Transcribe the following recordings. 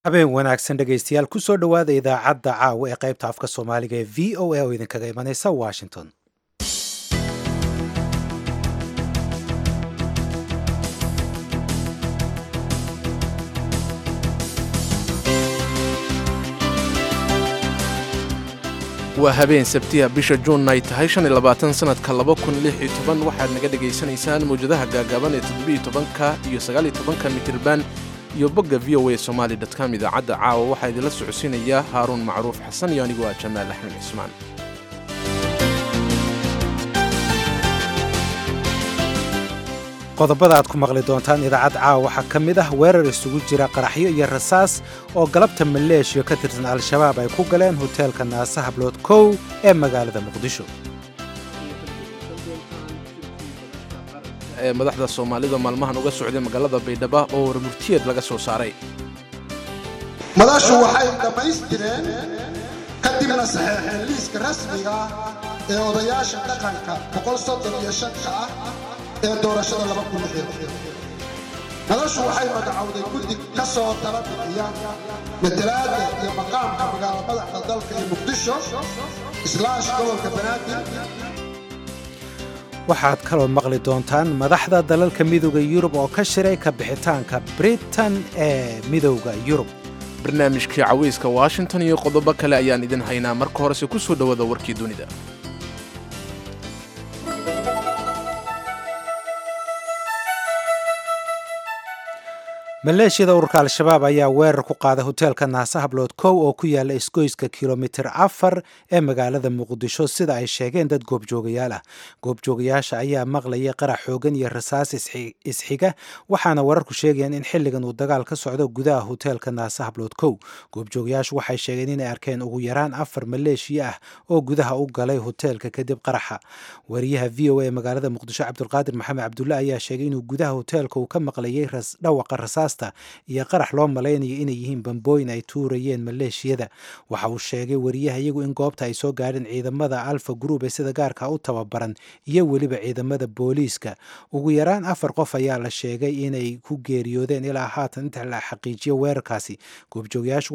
habeen wanaagsan dhegaystayaal kusoo dhowaada idaacadda caawa ee qaybta afka soomaaliga ee v o a oo idinkaga imanaysa washington waa habeen sabtiya bisha juunna ay tahay shan iyo labaatan sanadka laba kun lix iyo toban waxaad naga dhegaysanaysaan mawjadaha gaagaaban ee toddobiyo tobanka iyo sagaal iyo tobanka mitirban iyo bogga v o a somaali dotcom idaacadda caawa waxaa idinla socodsiinaya haaruun macruuf xasan iyo anigu waa jamaal axmed cismaan qodobada aad ku maqli doontaan idaacad caawa waxaa ka mid ah weerar isugu jira qaraxyo iyo rasaas oo galabta maleeshiya ka tirsan al-shabaab ay ku galeen hoteelka naasa hablood kow ee magaalada muqdisho ee madaxda soomaalida maalmahan uga socday magaalada baydhaba oo warmurtiyeed laga soo saaray madashu waxay dhammaystireen kadibna saxeexeen liiska rasmiga ah ee odayaasha dhaqanka boqolsoddoniyo-shanka ah ee doorashada madashu waxay magacowday guddi ka soo tala bixiya matalaadda iyo maqaamka magaalo madaxda dalka ee muqdisho islaash gobolka banaadir waxaad kaloo maqli doontaan madaxda dalalka midooda yurub oo ka shiray ka bixitaanka britain ee midowda yurub barnaamijkii cawayska washington iyo qodobo kale ayaan idin haynaa marka horese ku soo dhowaada warkii dunida maleeshiyada ururka al-shabaab ayaa weerar ku qaaday hoteelka naasa hablood kow oo ku yaala isgoyska kilomitir afar ee magaalada muqdisho sida ay sheegeen dad goobjoogayaal ah goobjoogayaasha ayaa maqlayay qarax xoogan iyo rasaas isxiga waxaana wararku sheegayaan in xilligan uu dagaal ka socdo gudaha hoteelka naasa hablood kow goobjoogayaashu waxay sheegeen inay arkeen ugu yaraan afar maleeshiya ah oo gudaha u galay hoteelka kadib qaraxa wariyaha v o a ee magaalada muqdisho cabdulqaadir maxamed cabdulle ayaa sheegay inuu gudaha hoteelka uu ka maqlayay dhawaqa rasaas iyo qarax loo malaynayo inay yihiin bambooyin ay tuurayeen maleeshiyada waxa uu sheegay wariyaha iyagu in goobta ay soo gaadheen ciidamada alfa group ee sida gaarka u tababaran iyo weliba ciidamada booliiska ugu yaraan afar qof ayaa la sheegay inay ku geeriyoodeen ilaa haatan inta la xaqiijiyo weerarkaasi goobjoogayaashu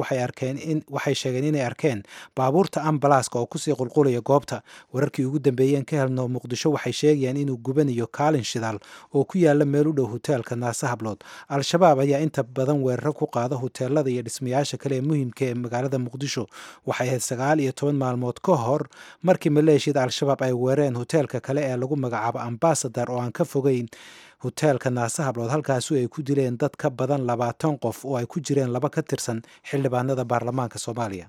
waxay sheegeen inay arkeen baabuurta ambalaaska oo kusii qulqulaya goobta wararkii ugu dambeeyeen ka helno muqdisho waxay sheegayaan inuu gubanayo kaalin shidaal oo ku yaala meel u dhow hoteelka naasa hablood al-shabaab ayaa inta badan weeraro ku qaada hoteelada iyo dhismayaasha kale ee muhiimka ee magaalada muqdisho waxay ahayd sagaal iyo toban maalmood ka hor markii maleeshiyada al-shabaab ay weerareen hoteelka kale ee lagu magacaabo ambasadar oo aan ka fogeyn hoteelka naasa hablood halkaasi ay ku dileen dad ka badan labaatan qof oo ay ku jireen laba ka tirsan xildhibaanada baarlamaanka soomaaliya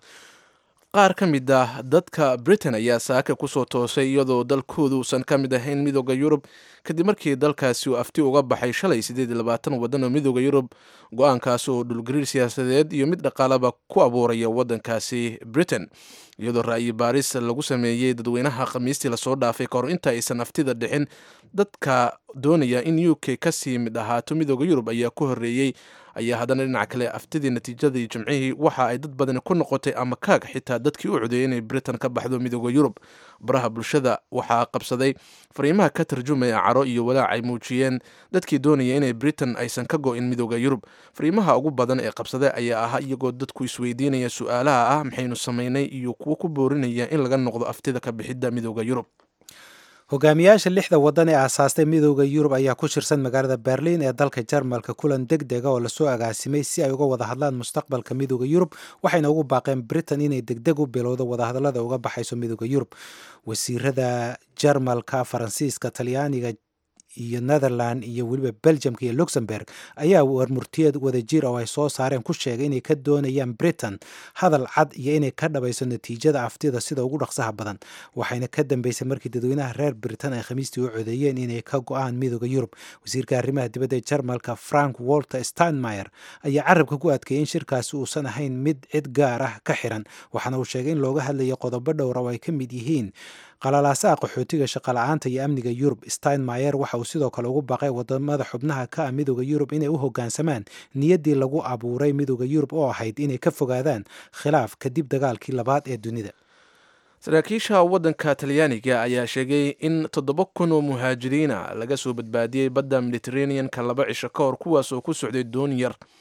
qaar ka mid ah dadka britain ayaa saaka kusoo toosay iyadoo dalkoodu uusan ka mid ahayn midooda yurub kadib markii dalkaasi uu afti uga baxay shalay siddeed iyo labaatan waddan oo midooda yurub go-aankaasi oo dhulgariir siyaasadeed iyo mid dhaqaalaba ku abuuraya waddankaasi britain iyadoo ra'yi baaris lagu sameeyey dadweynaha khamiistii lasoo dhaafay kahor inta aysan aftida dhixin dadka doonaya in u k kasii mid ahaato midooda yurub ayaa ku horreeyey ayaa haddana dhinaca kale aftidii natiijadii jimcihii waxa ay dad badani ku noqotay ama kaag xitaa dadkii u codeeyay inay britain ka baxdo midooda yurub baraha bulshada waxaa qabsaday fariimaha ka tarjumaya caro iyo walaac ay muujiyeen dadkii doonaya inay britain aysan ka go-in midooda yurub fariimaha ugu badan ee qabsaday ayaa ahaa iyagoo dadku isweydiinaya su-aalaha ah maxaynu samaynay iyo kuwo ku boorinaya in laga noqdo aftida ka bixidda midooda yurub hogaamiyaasha lixda waddan ee aasaastay midooda yurub ayaa ku shirsan magaalada berliin ee dalka jarmalka kulan deg dega oo lasoo agaasimay si ay uga wada hadlaan mustaqbalka midooda yurub waxayna ugu baaqeen britain inay degdeg u bilowdo wadahadallada uga baxayso midooda yurub wasiirada jarmalka faransiiska talyaaniga iyo netherland iyo weliba belgiumka iyo luxemburg ayaa warmurtiyeed wadajir oo ay soo saareen ku sheegay inay ka doonayaan britain hadal cad iyo inay ka dhabayso natiijada aftida sida ugu dhaqsaha badan waxayna ka dambeysay markii dadweynaha reer britain ay khamiistii u codeeyeen inay ka go-aan midooda yurub wasiirka arrimaha dibadda ee jarmalka frank walter steinmeyer ayaa carabka ku adkeeyay in shirkaasi uusan ahayn mid cid gaar ah ka xiran waxaana uu sheegay in looga hadlayo qodobo dhowra oo ay ka mid yihiin qalalaasaha qaxootiga shaqala-aanta iyo amniga yurub steinmeyer waxa uu sidoo kale ugu baaqay wadamada xubnaha ka ah midooda yurub inay u hogaansamaan niyaddii lagu abuuray midooda yurub oo ahayd inay ka fogaadaan khilaaf kadib dagaalkii labaad ee dunida saraakiisha waddanka talyaaniga ayaa sheegay in toddoba kun oo muhaajiriina laga soo badbaadiyey badda mediteraneanka laba cisho ka hor kuwaas oo ku socday doon yar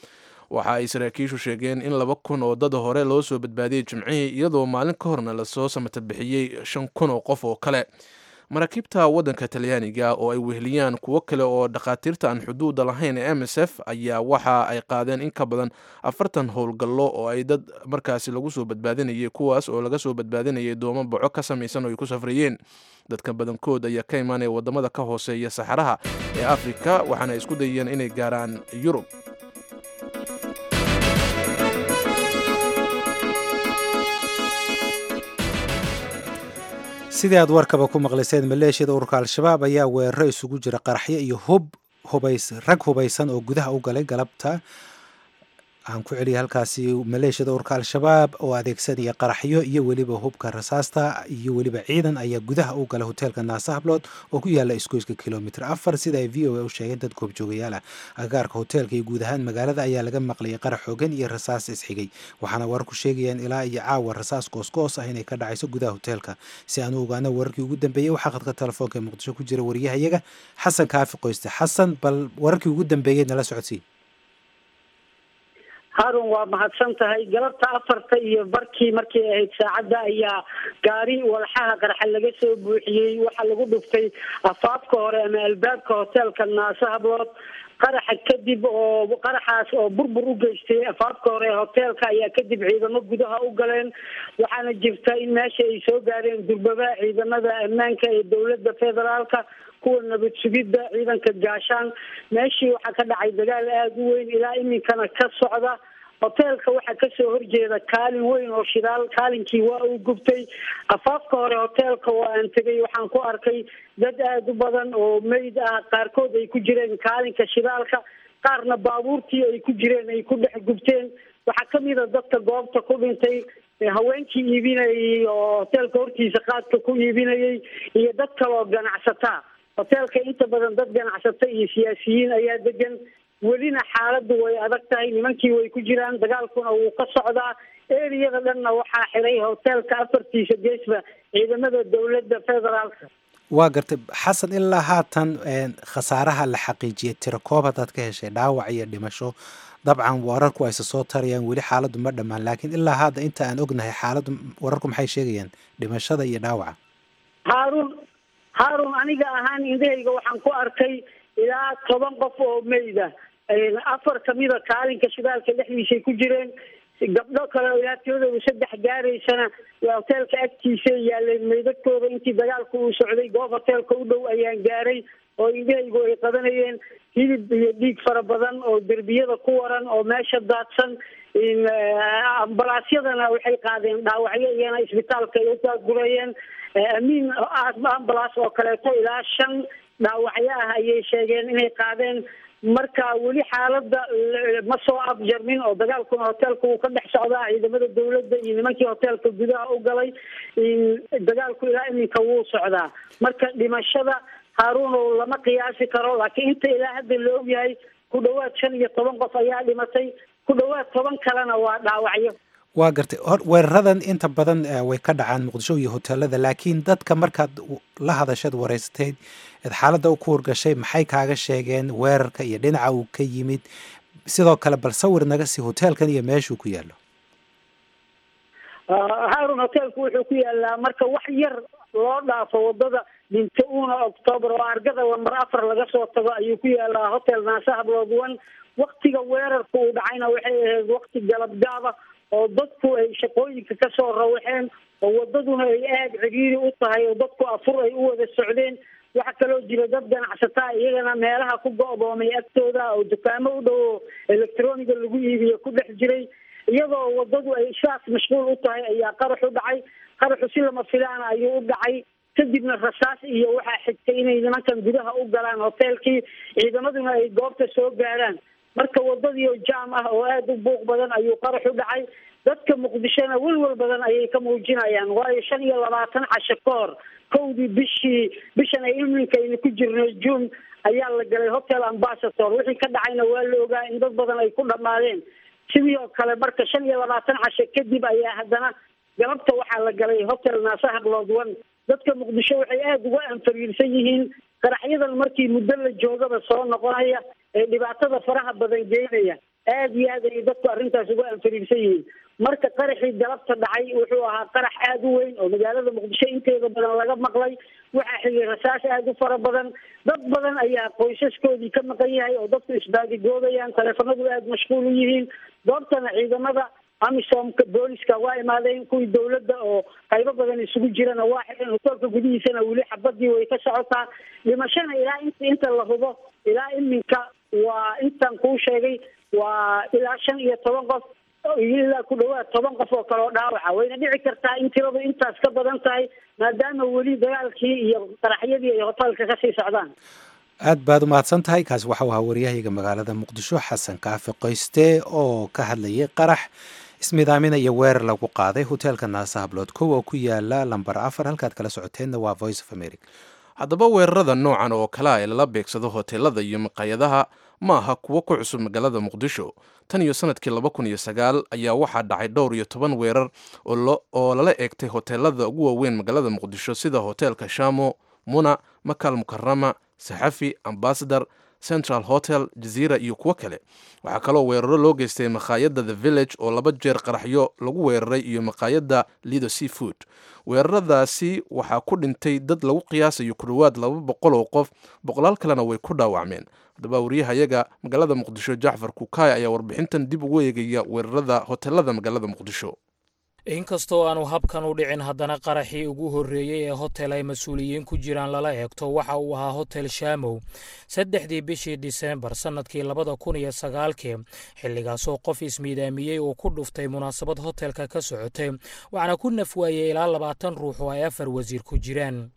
waxa ay saraakiishu sheegeen in laba kun oo dad hore loo soo badbaadiyey jimcihii iyadoo maalin ka horna lasoo samata bixiyey shan kun oo qof oo kale maraakiibta waddanka talyaaniga oo ay weheliyaan kuwo kale oo dhakhaatiirta aan xuduuda lahayn ee m s f ayaa waxa ay qaadeen in ka badan afartan howlgallo oo ay dad markaasi lagu soo badbaadinayay kuwaas oo laga soo badbaadinayay doomo boco ka samaysan oo ay ku safrayeen dadka badankood ayaa ka imaanaya wadamada ka hooseeya saxaraha ee afrika waxaana isku dayeen inay gaaraan yurub sidii aad warkaba ku maqlayseen maleeshiyada ururka al-shabaab ayaa weeraro isugu jira qaraxyo iyo hub hubays rag hubaysan oo gudaha u galay galabta aan ku celiyay halkaasi maleeshiyada ururka al-shabaab oo adeegsanaya qaraxyo iyo weliba hubka rasaasta iyo weliba ciidan ayaa gudaha u galay hoteelka naasa hablood oo ku yaala isgoyska kilomitr afar sida ay v o a u sheegeen dad goobjoogayaal ah agagaarka hoteelka iyo guud ahaan magaalada ayaa laga maqlayay qarax xoogan iyo rasaas isxigay waxaana wararku sheegayaan ilaa iyo caawa rasaas goosgoos ah inay ka dhacayso gudaha hoteelka si aan u ogaano wararkii ugu dambeeyey waxaa khadka telefoonka ee muqdisho ku jira wariyahayaga xasan kaafi qoyste xasan bal wararkii ugu dambeeyey nala socodsii harun waa mahadsan tahay galabta afarta iyo barkii markay ahayd saacadda ayaa gaari walxaha qarxa laga soo buuxiyey waxaa lagu dhuftay afaafka hore ama albaabka hoteelka naase hablood qaraxa kadib oo qaraxaas oo burbur u geystay afaafka hore ee hoteelka ayaa kadib ciidamo gudaha u galeen waxaana jirta in meesha ay soo gaareen durbaba ciidamada ammaanka ee dowladda federaalka kuwa nabad sugidda ciidanka gaashaan meeshii waxaa ka dhacay dagaal aada u weyn ilaa iminkana ka socda hoteelka waxaa kasoo horjeeda kaalin weyn oo shidaal kaalinkii waa uu gubtay afaafka hore hoteelka oo aan tegay waxaan ku arkay dad aada u badan oo meyd ah qaarkood ay ku jireen kaalinka shidaalka qaarna baabuurtii ay ku jireen ay ku dhex gubteen waxaa kamid a dadka goobta ku dhintay haweenkii iibinayay oo hoteelka hortiisa qaadka ku iibinayay iyo dad kale oo ganacsataa hoteelka inta badan dad ganacsata iyo siyaasiyiin ayaa degan welina xaaladdu way adag tahay nimankii way ku jiraan dagaalkuna wuu ka socdaa eriyada dhanna waxaa xiray hoteelka afartiisa geesba ciidamada dowladda federaalka waa gartay xasan ilaa haatan khasaaraha la xaqiijiyay tiro koob haddaad ka heshay dhaawac iyo dhimasho dabcan wararku ayse soo tarayaan weli xaaladdu ma dhammaan laakiin ilaa hadda inta aan ognahay xaaladdu wararku maxay sheegayaan dhimashada iyo dhaawaca haarun haarun aniga ahaan indhahayga waxaan ku arkay ilaa toban qof oo meyda afar kamida kaalinka shidaalka dhexdiisay ku jireen gabdho kale ilaa tiradooda saddex gaaraysana hoteelka agtiisa yaaleen meydadkooda intii dagaalku uu socday goob hoteelka u dhow ayaan gaaray oo indhahaygu ay qadanayeen hilib iyo dhiig fara badan oo derbiyada ku waran oo meesha daadsan ambalaasyadana waxay qaadeen dhaawacyo iyana isbitaalka ay u daadgurayeen amiin ambalaas oo kaleeto ilaa shan dhaawacyo ah ayay sheegeen inay qaadeen marka weli xaalada ma soo afjarmin oo dagaalkuna hoteelka wuu ka dhex socdaa ciidamada dowladda iyo nimankii hoteelka gudaha u galay dagaalku ilaa iminka wuu socdaa marka dhimashada haaruunow lama qiyaasi karo laakiin inta ilaa hadda la ogyahay ku dhawaad shan iyo toban qof ayaa dhimatay ku dhawaad toban kalena waa dhaawacyo waa gartay hor weeraradan inta badan way ka dhacaan muqdisho iyo hoteelada laakiin dadka markaad la hadashaed waraysateyd eed xaaladda u ku horgashay maxay kaaga sheegeen weerarka iyo dhinaca uu ka yimid sidoo kale bal sawir naga sii hoteelkan iyo meeshuu ku yaallo haarun hoteelku wuxuu ku yaalaa marka wax yar loo dhaafo wadada dhinta una octoobar oo argada lamar afar laga soo tago ayuu ku yaalaa hotel naase hablood one waktiga weerarka uu dhacayna waxay ahayd wakti galabgaaba oo dadku ay shaqooyinka kasoo rawaxeen oo wadaduna ay aada ciriiri u tahay oo dadku afur ay u wada socdeen waxaa kaloo jira dad ganacsataa iyagana meelaha ku go-doomay agtooda oo dukaamo u dhow oo electroniga lagu iibiyo ku dhex jiray iyadoo wadadu ay saas mashquul u tahay ayaa qarax u dhacay qaraxu si lama filaana ayuu u dhacay kadibna rasaas iyo waxaa xigtay inay nimankan gudaha u galaan hoteelkii ciidamaduna ay goobta soo gaaraan marka wadadii oo jaam ah oo aada u buuq badan ayuu qarax u dhacay dadka muqdishona welwel badan ayay ka muujinayaan waayo shan iyo labaatan casho ka hor kowdii bishii bishan ay iminkaynu ku jirnay june ayaa la galay hotel ambassador wixii ka dhacayna waa la ogaa in dad badan ay ku dhammaadeen sidii oo kale marka shan iyo labaatan casho kadib ayaa haddana galabta waxaa la galay hotel naase hablood one dadka muqdisho waxay aada uga anfariirsan yihiin qaraxyadan markii muddo la joogaba soo noqonaya ee dhibaatada faraha badan geynaya aada iyo aad ay dadku arrintaas uga anfariirsan yihiin marka qaraxii galabta dhacay wuxuu ahaa qarax aada u weyn oo magaalada muqdisho inteeda badan laga maqlay waxaa xigay rasaas aada u fara badan dad badan ayaa qoysaskoodii ka maqan yahay oo dadku isbaadigoobayaan taleefanadu aada mashquul u yihiin goobtana ciidamada amisomka booliska waa imaadeen kuwii dawladda oo qaybo badan isugu jirana waa xidhan hotoolka gudihiisana weli xabadii way ka socotaa dhimashana ilaa int inta la hubo ilaa iminka waa intan kuu sheegay waa ilaa shan iyo toban qof ilaa ku dhawaad toban qof oo kale oo dhaawaca wayna dhici kartaa in tiradu intaas ka badan tahay maadaama weli dagaalkii iyo qaraxyadii ay hoteelka kasii socdaan aad baad u mahadsan tahay kaasi waxau ahaa waryahayga magaalada muqdisho xasan kaafi qoyste oo ka hadlayay qarax ismidaamina iyo weerar lagu qaaday hoteelka naasa hablood kow oo ku yaala lamber afar halkaad kala socoteenna waa voice of america haddaba weerarada noocan oo kalea ee lala beegsado hoteelada iyo maqaayadaha ma aha kuwo ku cusub magaalada muqdisho tan iyo sanadkii laba kun iyo sagaal ayaa waxaa dhacay dhowr iyo toban weerar oo lala eegtay hoteelada ugu waaweyn magaalada muqdisho sida hoteelka shamo muna makal mukarama saxafi ambasador central hotel jaziira iyo kuwo kale waxaa kaloo weeraro loo geystay maqaayadda the village oo laba jeer qaraxyo lagu weeraray iyo maqaayadda lido sea food weeraradaasi waxaa ku dhintay dad lagu qiyaasayo ku dhowaad laba boqol oo qof boqolaal kalena way ku dhaawacmeen haddaba waryahayaga magaalada muqdisho jacfar kukaay ayaa warbixintan dib ugu eegaya weerarada hoteelada magaalada muqdisho inkastoo aanu habkan u dhicin haddana qaraxii ugu horreeyey ee hotel ay mas-uuliyiin ku jiraan lala eegto waxa uu ahaa hotel shamow saddexdii bishii disembar sannadkii labada kun iyo sagaalkii xilligaasoo qof ismiidaamiyey uu ku dhuftay munaasabad hotelka ka socotay waxaana ku nafwaayey ilaa labaatan ruux oo ay afar wasiir ku jiraan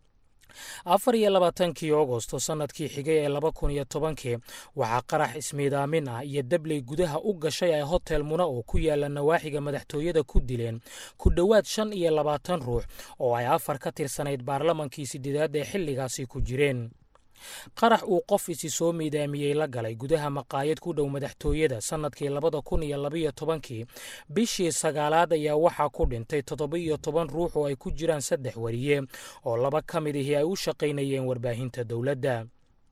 afar iyo labaatankii agosto sannadkii xigay ee laba kun iyo tobankii waxaa qarax ismiidaamin ah iyo dabley gudaha u gashay ay hotel muna oo ku yaala nawaaxiga madaxtooyada ku dileen ku dhowaad shan iyo labaatan ruux oo ay afar ka tirsanayd baarlamankii sideedaad ee xilligaasi ku jireen qarax uu qof isi soo miidaamiyey la galay gudaha maqaayad ku dhow madaxtooyada sannadkii labada kun iyo labaiyo tobankii bishii sagaalaad ayaa waxaa ku dhintay toddoba-iyo toban ruux oo ay ku jiraan saddex wariye oo laba ka mid ahii ay u shaqaynayeen warbaahinta dowladda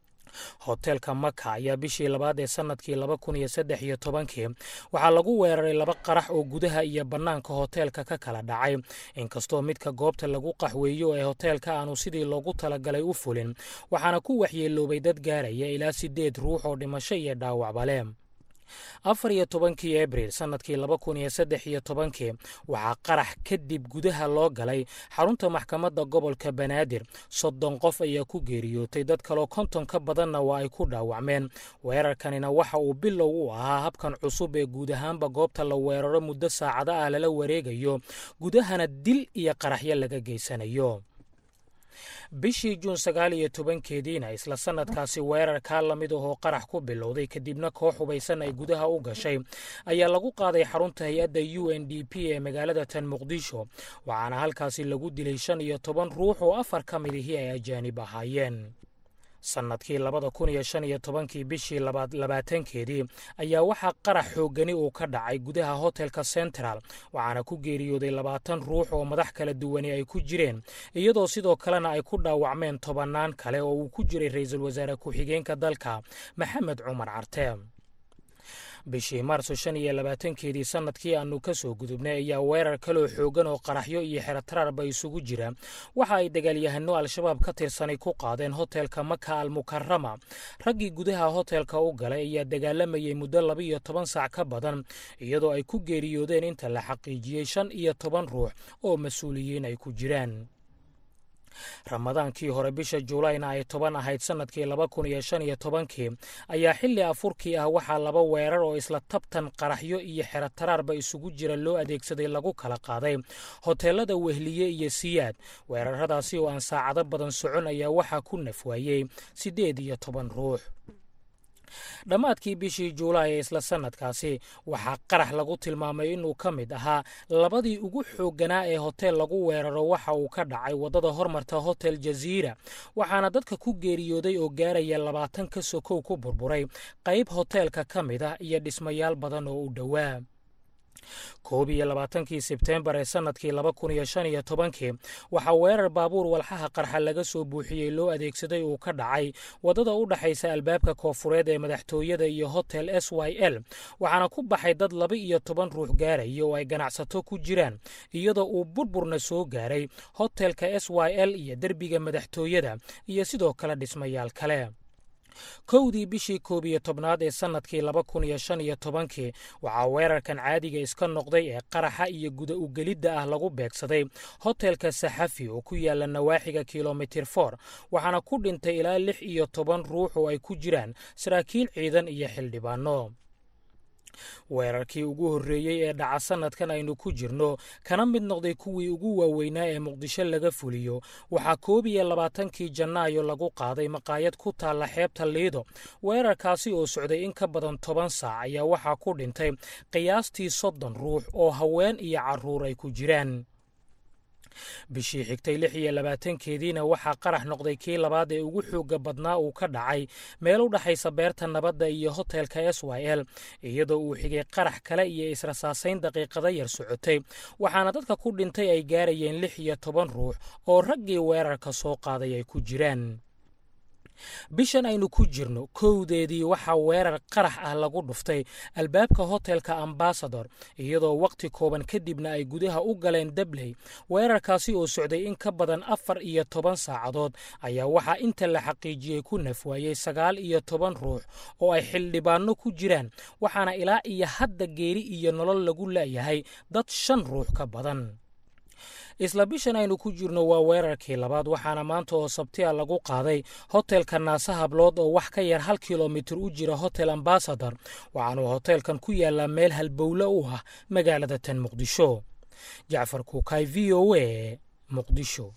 hoteelka maka ayaa bishii labaad ee sannadkii laba kun iyo saddex iyo tobankii waxaa lagu weeraray laba qarax oo gudaha iyo bannaanka hoteelka ka kala dhacay inkastoo midka goobta lagu qaxweeyo ee hoteelka aanu sidii loogu talagalay u fulin waxaana ku waxyeeloobay dad gaaraya ilaa siddeed ruux oo dhimasho iyo dhaawacba leh afar iyo tobankii abril sannadkii laba kun iyo saddex iyo tobankii waxaa qarax kadib gudaha loo galay xarunta maxkamadda gobolka banaadir soddon qof ayaa ku geeriyootay dad kaloo konton ka badanna waa ay ku dhaawacmeen weerarkanina waxa uu bilow u ahaa habkan cusub ee guud ahaanba goobta la weeraro muddo saacado ah lala wareegayo gudahana dil iyo qaraxyo laga geysanayo bishii juun sagaal iyo tobankeediina isla sannadkaasi weerarkaa lamid ahoo qarax ku bilowday kadibna koox hubaysan ay gudaha u gashay ayaa lagu qaaday xarunta hay-adda u n d p ee magaalada tan muqdisho waxaana halkaasi lagu dilay shan iyo toban ruux oo afar ka mid ihii ay ajaanib ahaayeen sannadkii labada kun iyo shan iyo tobankii bishii labaatankeedii ayaa waxaa qarax xoogani uu ka dhacay gudaha hotelka central waxaana ku geeriyooday labaatan ruux oo madax kala duwani ay ku jireen iyadoo sidoo kalena ay ku dhaawacmeen tobannaan kale oo uu ku jiray ra-iisul wasaare ku-xigeenka dalka maxamed cumar carte bishii maarso shan iyo labaatankeedii sannadkii aanu ka soo gudubnay ayaa weerar kaloo xoogan oo qaraxyo iyo xerotararba isugu jira waxa ay dagaalyahano al-shabaab ka tirsanay ku qaadeen hotelka maka al mukarama raggii gudaha hotelka u galay ayaa dagaalamayay muddo laba iyo toban saac ka badan iyadoo ay ku geeriyoodeen inta la xaqiijiyey shan iyo toban ruux oo mas-uuliyiin ay ku jiraan ramadaankii hore bisha juulayna ay toban ahayd sannadkii laba kun iyo shan iyo tobankii ayaa xilli afurkii ah waxaa laba weerar oo isla tabtan qaraxyo iyo xerotaraarba isugu jira loo adeegsaday lagu kala qaaday hoteelada wehliye iyo siyaad weeraradaasi oo aan saacado badan socon ayaa waxaa ku nafwaayey siddeed iyo toban ruux dhammaadkii bishii juulaay ee isla sannadkaasi waxaa qarax lagu tilmaamay inuu ka mid ahaa labadii ugu xoogganaa ee hotel lagu weeraro waxa uu ka dhacay waddada hormarta hotel jaziira waxaana dadka ku geeriyooday oo gaaraya labaatan ka sokow ku burburay qayb hoteelka ka mid ah iyo dhismayaal badan oo u dhowaa koob iyo labaatankii sebteembar ee sannadkii laba kun iyo shan iyo tobankii waxaa weerar baabuur walxaha qarxa laga soo buuxiyey loo adeegsaday uu ka dhacay waddada u dhexaysa albaabka koofureed ee madaxtooyada iyo hotel s y l waxaana ku baxay dad laba iyo toban ruux gaaraya oo ay ganacsato ku jiraan iyadoo uu burburna soo gaaray hotelka s y l iyo derbiga madaxtooyada iyo sidoo kale dhismayaal kale kowdii bishii koob iyo tobnaad ee sannadkii laba kun iyo shan iyo tobankii waxaa weerarkan caadiga iska noqday ee qaraxa iyo guda ugelidda ah lagu beegsaday hotelka saxafi oo ku yaala nawaaxiga kilomitir for waxaana ku dhintay ilaa lix iyo toban ruux oo ay ku jiraan saraakiil ciidan iyo xildhibaano weerarkii ugu horreeyey ee dhaca sannadkan aynu ku jirno kana mid noqday kuwii ugu waaweynaa ee muqdisho laga fuliyo waxaa koob iyo labaatankii janaayo lagu qaaday maqaayad ku taalla xeebta liido weerarkaasi oo socday in ka badan toban saac ayaa waxaa ku dhintay qiyaastii soddon ruux oo haween iyo carruur ay ku jiraan bishii xigtay lix iyo labaatankeediina waxaa qarax noqday kii labaad ee ugu xoogga badnaa uu ka dhacay meel u dhexaysa beerta nabadda iyo hotelka s y l iyadoo uu xigay qarax kale iyo israsaasayn daqiiqada yar socotay waxaana dadka ku dhintay ay gaarayeen lix iyo toban ruux oo raggii weerarka soo qaaday ay ku jiraan bishan aynu ku jirno kowdeedii waxaa weerar qarax ah lagu dhuftay albaabka hotelka ambasador iyadoo wakhti kooban kadibna ay gudaha u galeen dabley weerarkaasi oo socday in ka badan afar iyo toban saacadood ayaa waxaa inta la xaqiijiyey ku nafwaayey sagaal iyo toban ruux oo ay xildhibaanno ku jiraan waxaana ilaa iyo hadda geeri iyo nolol lagu la'yahay dad shan ruux ka badan isla bishan aynu ku jirno waa weerarkii labaad waxaana maanta oo sabtiya lagu qaaday hotelka naase hablood oo wax ka yar hal kilomitir u jira hotel ambasador waxaanuu hoteelkan ku yaallaa meel halbowle u ah magaalada tan muqdisho jacfar kuukay v o a muqdisho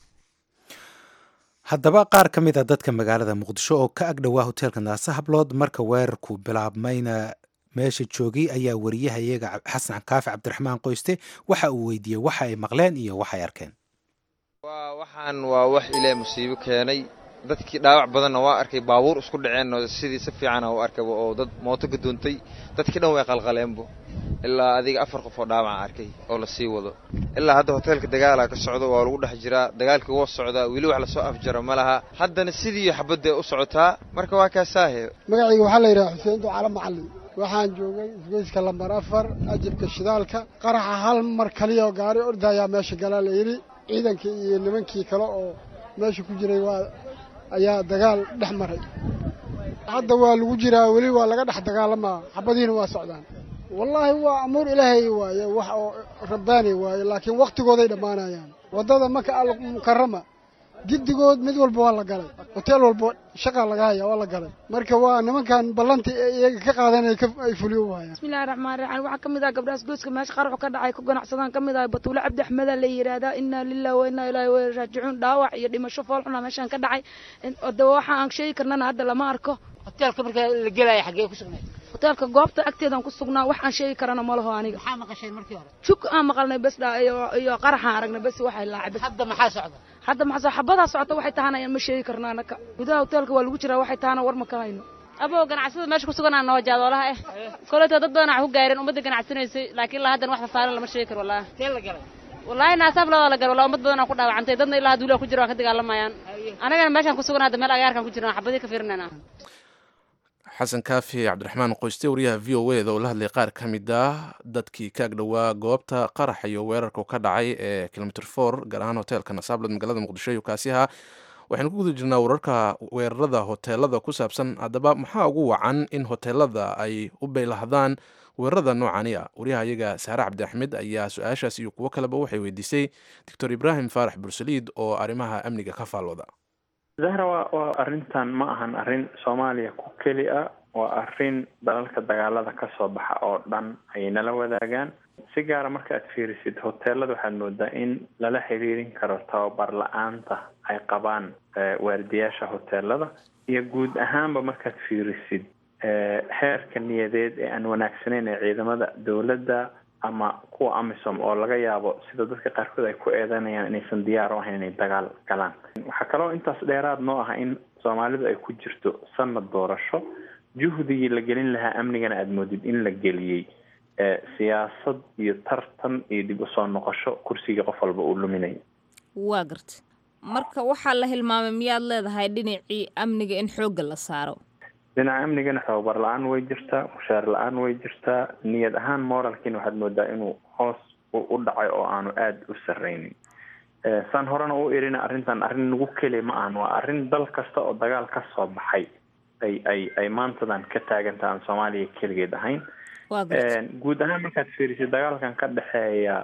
haddaba qaar ka mid a dadka magaalada muqdisho oo ka agdhowaa hoteelka naase hablood marka weerarku bilaabmayna meesha joogay ayaa wariyahayaga xasan kaafi cabdiraxmaan qoyste waxa uu weydiiyey waxa ay maqleen iyo waxay arkeen waxaan waa wax ilaa musiibo keenay dadkii dhaawac badanna waa arkay baabuur isku dhaceenno sidii si fiicana u arkayba oo dad mooto ka doontay dadkii dhan way qalqaleenbo ilaa adiga afar qof oo dhaawaca arkay oo la sii wado ilaa hadda hoteelka dagaalaa ka socdo waa lagu dhex jiraa dagaalkii woo socdaa weli wax lasoo afjaro ma laha haddana sidii xabadda u socotaa marka waa kaasaahe magacayga waxaa la yidhaha xuseen ducaale macallin waxaan joogay isgoyska lambar afar ajibka shidaalka qaraxa hal mar kaliya oo gaari ordayaa meesha galaa la yidhi ciidankii iyo nimankii kale oo meesha ku jiray waa ayaa dagaal dhex maray hadda waa lagu jiraa weli waa laga dhex dagaalamaa xabadiina waa socdaan wallaahi waa amuur ilaahay waaye wax oo rabbaani waaye laakiin wakhtigooday dhammaanayaan waddada maka almukarama giddigood mid walba waa la galay hoteel walba shaqaa laga haya waa la galay marka waa nimankan ballantii ee iyaga ka qaadan ay fuliyo waayaan bismillahi raxmaan raxiim waxaa ka mid ah gabdhahaas gooska meesha qaraxu ka dhacay ku ganacsadaan ka mid ah batuule cabdi axmeda la yidhaahdaa innaa lillahi wa innaa ilaahi wa raajicuun dhaawac iyo dhimasho foolxuna meeshaan ka dhacay de waxa aan sheegi karnana hadda lama arko hoteelka marka la gelaya xaggee ku sugnayd hoteelka goobta agteedaan ku sugnaa wax aan sheegi karana ma laho aniga maxaa maqasheen markii hore jug aan maqalnay bes dha iyo iyo qaraxaan aragnay bes waxay laacay bes hadda maxaa socda hadda maxaa xabadaa socota waxay tahana ma sheegi karna anaka gudaha hoteelka waa lagu jiraa waxay tahana war ma ka hayno abow ganacsada meesha ku sugan aan noo jaadoolaha eh koleeto dad badan wax ku gaareen ummadda ganacsanaysay laakiin ilaa haddan wax safaaran lama sheegi karo wallaahi tee la galay wallaahi naasaaf labada la galo walaa ummad badan aan ku dhaawacantay dadna ilaa duulaa ku jira waan ka dagaalamayaan anagana meeshaan ku sugan hadda meel agaarkaan ku jirna xabadii ka fiirinayna xasan kaafi cabdiraxmaan qoyste wariyaha v o eda oo la hadlay qaar ka mid ah dadkii ka agdhowaa goobta qarax iyo weerarka ka dhacay ee kilomitr for gaar ahaan hoteelka nasaablood magaalada muqdisho iyo kaasiha waxaynu ku guda jirnaa wararka weerarada hoteelada ku saabsan haddaba maxaa ugu wacan in hoteelada ay u baylahdaan weerarada noocani a wariyaha iyaga saare cabdi axmed ayaa su-aashaas iyo kuwo kaleba waxay weydiisay doctor ibraahim faarax bursaliid oo arrimaha amniga ka faallooda zahra waa waa arrintan ma ahan arrin soomaaliya ku keli a waa arrin dalalka dagaalada ka soo baxa oo dhan ayay nala wadaagaan si gaara marka aad fiirisid hoteelada waxaad moodaa in lala xiriirin karo tababar la-aanta ay qabaan waardiyaasha hoteelada iyo guud ahaanba markaad fiirisid heerka niyadeed ee aan wanaagsaneyn ee ciidamada dowladda ama kuwa amisom oo laga yaabo sida dadka qaarkood ay ku eedanayaan inaysan diyaar u ahayn inay dagaal galaan waxaa kaloo intaas dheeraad noo ah in soomaalidu ay ku jirto sanad doorasho juhdigii la gelin lahaa amnigana aada moodid in la geliyey siyaasad iyo tartan iyo dib usoo noqosho kursigii qof walba uu luminayo waa garta marka waxaa la hilmaamay miyaad leedahay dhinacii amniga in xoogga la saaro dhinaca amnigana tababar la-aan way jirtaa mushaar la-aan way jirtaa niyad ahaan moralkiina waxaad moodaa inuu hoos u dhacay oo aanu aada u sarreynin saan horena u irina arrintan arrin nagu keliya ma ahan waa arrin dal kasta oo dagaal ka soo baxay ay ay ay maantadan ka taagantaha aan soomaaliya keligeed ahayn guud ahaan markaad fiirisid dagaalkan ka dhexeeya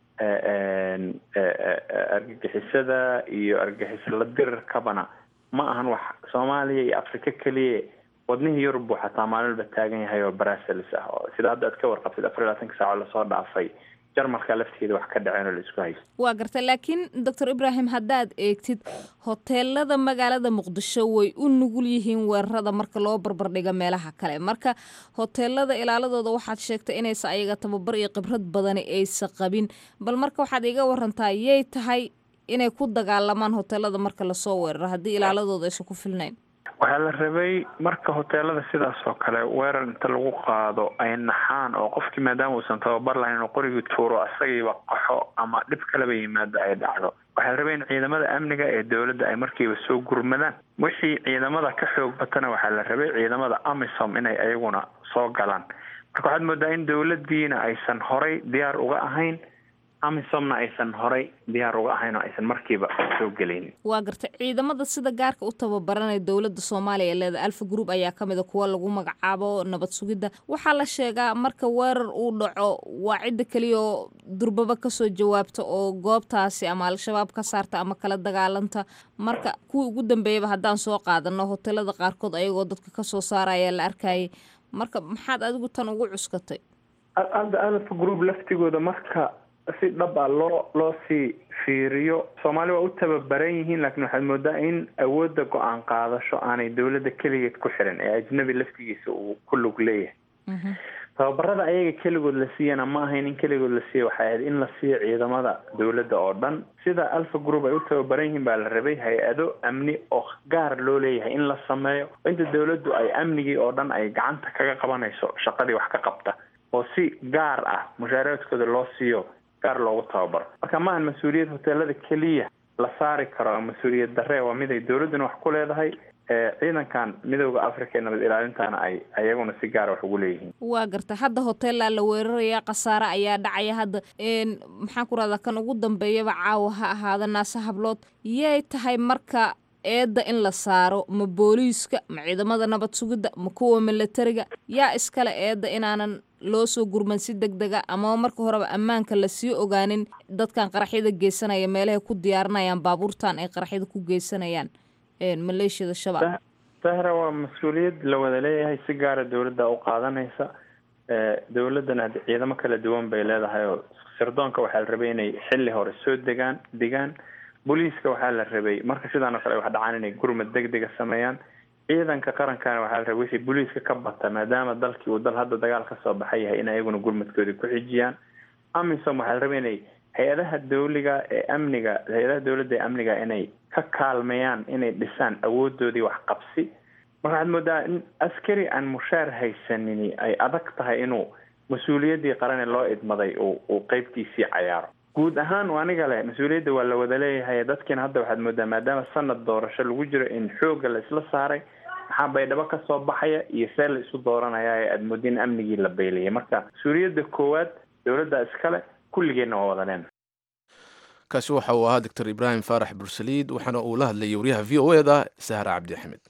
argagixisada iyo argagixisla dirirkabana ma ahan wax soomaaliya iyo africa keliya wadnihii yurub buu xataa maalinba taagan yahay oo brussels ah oo sida hadda aad ka warqabtid afar iyo labaatanka saaco lasoo dhaafay jarmalka lafteeda wax ka dhaceen oo la isku haysta waa garta laakiin doctor ibrahim haddaad eegtid hoteelada magaalada muqdisho way u nugul yihiin weerarada marka loo barbardhiga meelaha kale marka hoteelada ilaaladooda waxaad sheegtay inaysa ayaga tababar iyo khibrad badani aysa qabin bal marka waxaad iga warantaa yay tahay inay ku dagaalamaan hoteelada marka lasoo weeraro haddii ilaaladooda aysan ku filnayn waxaa la rabay marka hoteelada sidaas oo kale weerar inta lagu qaado ay naxaan oo qofkii maadaama uusan tababar lahayn inuu qorigii tuuro isagiiba qaxo ama dhib kaleba yimaado ay dhacdo waxaa la rabay in ciidamada amniga ee dowladda ay markiiba soo gurmadaan wixii ciidamada ka xoog batana waxaa la rabay ciidamada amisom inay ayaguna soo galaan marka waxaad moodaa in dowladdiina aysan horay diyaar uga ahayn amisomna aysan horay diyaar uga ahayn oo aysan markiiba soo gelaynin waa garta ciidamada sida gaarka u tababaranaya dowladda soomaaliya ee leeda alfa group ayaa ka mid a kuwa lagu magacaabo nabad sugidda waxaa la sheegaa marka weerar uu dhaco waa cidda keliya oo durbaba kasoo jawaabta oo goobtaasi ama al-shabaab ka saarta ama kala dagaalanta marka kuwii ugu dambeeyaba haddaan soo qaadano hoteelada qaarkood ayagoo dadka kasoo saaraya la arkayay marka maxaad adigu tan ugu cuskatay hadda alfa group laftigooda marka si dhab a loo loo sii fiiriyo soomaali waa u tababaran yihiin laakiin waxaad moodaa in awoodda go-aan qaadasho aanay dowladda keligeed ku xiran ee ajnabi laftigiisa uu ku lug leeyahay tababarada ayaga keligood la siiyana ma ahayn in keligood la siiya waxay ahayd in la siiyo ciidamada dowladda oo dhan sida alfa group ay u tababaran yihiin baa la rabay hay-ado amni oo gaar loo leeyahay in la sameeyo inta dowladdu ay amnigii oo dhan ay gacanta kaga qabanayso shaqadii wax ka qabta oo si gaar ah mushaaradkooda loo siiyo gaar loogu tababaro marka ma ahan mas-uuliyad hoteelada keliya la saari karo mas-uuliyad darre waa mid ay dowladduna wax ku leedahay ciidankan midooda africa ee nabad ilaalintana ay ayaguna si gaara wax ugu leeyihiin waa garta hadda hoteellaa la weeraraya khasaare ayaa dhacaya hadda maxaan ku rahdaa kan ugu dambeeyaba caawa ha ahaada naase hablood yay tahay marka eedda in la saaro ma booliiska ma ciidamada nabad sugidda ma kuwa milatariga yaa iskale eedda inaanan loo soo gurman si deg dega ama marka horeba ammaanka lasii ogaanin dadkan qaraxyada geysanaya meelahay ku diyaarinayaan baabuurtan ay qaraxyada ku geysanayaan maleeshiyada shabaab sahra waa mas-uuliyad la wada leeyahay si gaara dowladda u qaadanaysa dowladdana ciidamo kala duwan bay leedahay oo sirdoonka waxaa la rabay inay xilli hore soo degaan degaan booliiska waxaa la rabay marka sidaan oo kale wax dhacaan inay gurmad deg dega sameeyaan ciidanka qarankana waxaa la rabay wixii booliiska ka bata maadaama dalkii uu dal hadda dagaal ka soo baxay yahay in ayaguna gurmadkoodii ku xijiyaan amisom waxaa la rabay inay hay-adaha dawliga ee amniga hay-adaha dowladda ee amniga inay ka kaalmeeyaan inay dhisaan awoodoodii waxqabsi marka waxaad moodaa in askari aan mushaar haysanini ay adag tahay inuu mas-uuliyaddii qarane loo idmaday uu uu qeybtiisii cayaaro guud ahaan aniga leh mas-uuliyadda waa la wada leeyahay dadkiina hadda waxaad moodaa maadaama sanad doorasho lagu jiro in xoogga la isla saaray maxaa baydhabo ka soo baxaya iyo see la isu dooranaya ee aada moodin amnigii la beylaya marka mas-uuliyadda koowaad dowladda iskale kulligeenna waa wada leena kaasi waxa uu ahaa doctor ibraahim faarax bursaliid waxaana uu la hadlayay wariyaha v o eda sahra cabdi axmed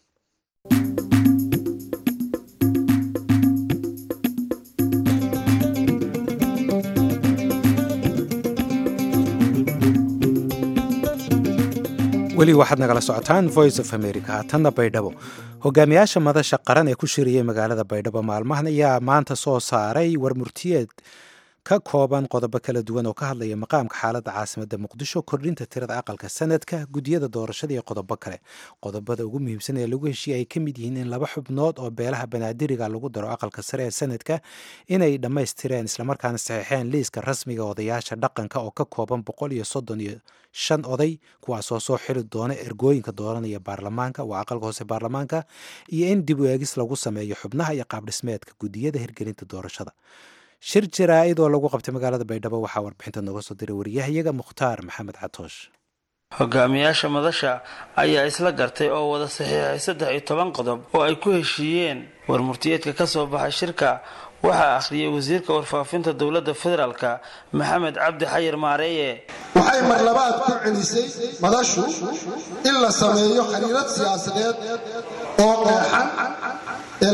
weli waxaad nagala socotaan voice of america haatanna baydhabo hogaamiyaasha madasha qaran ee ku shiriyey magaalada baydhabo maalmahan ayaa maanta soo saaray warmurtiyeed ka kooban qodobo kala duwan oo ka hadlaya maqaamka xaaladda caasimadda muqdisho kordhinta tirada aqalka sanadka guddiyada doorashada iyo qodobo kale qodobada ugu muhiimsan ee lagu heshiiyey ay ka mid yihiin in laba xubnood oo beelaha banaadiriga lagu daro aqalka sare ee sanadka inay dhammaystireen islamarkaana saxiixeen liiska rasmiga odayaasha dhaqanka oo ka kooban boqol iyo soddon iyo shan oday kuwaasoo soo xili doona ergooyinka dooranaya baarlamaanka waa aqalka hoose baarlamaanka iyo in dib u eegis lagu sameeyo xubnaha iyo qaabdhismeedka guddiyada hirgelinta doorashada shir jaraa'id oo lagu qabtay magaalada baydhabo waxaa warbixinta nooga soo diray wariyahayaga mukhtaar maxamed catoosh hogaamiyaasha madasha ayaa isla gartay oo wada saxiixay saddex iyo toban qodob oo ay ku heshiiyeen warmurtiyeedka ka soo baxay shirka waxaa akhriyay wasiirka warfaafinta dowladda federaalka maxamed cabdi xayir maareeye waxay marlabaad ku celisay madashu in la sameeyo xiriirad siyaasadeed oo qeexan ee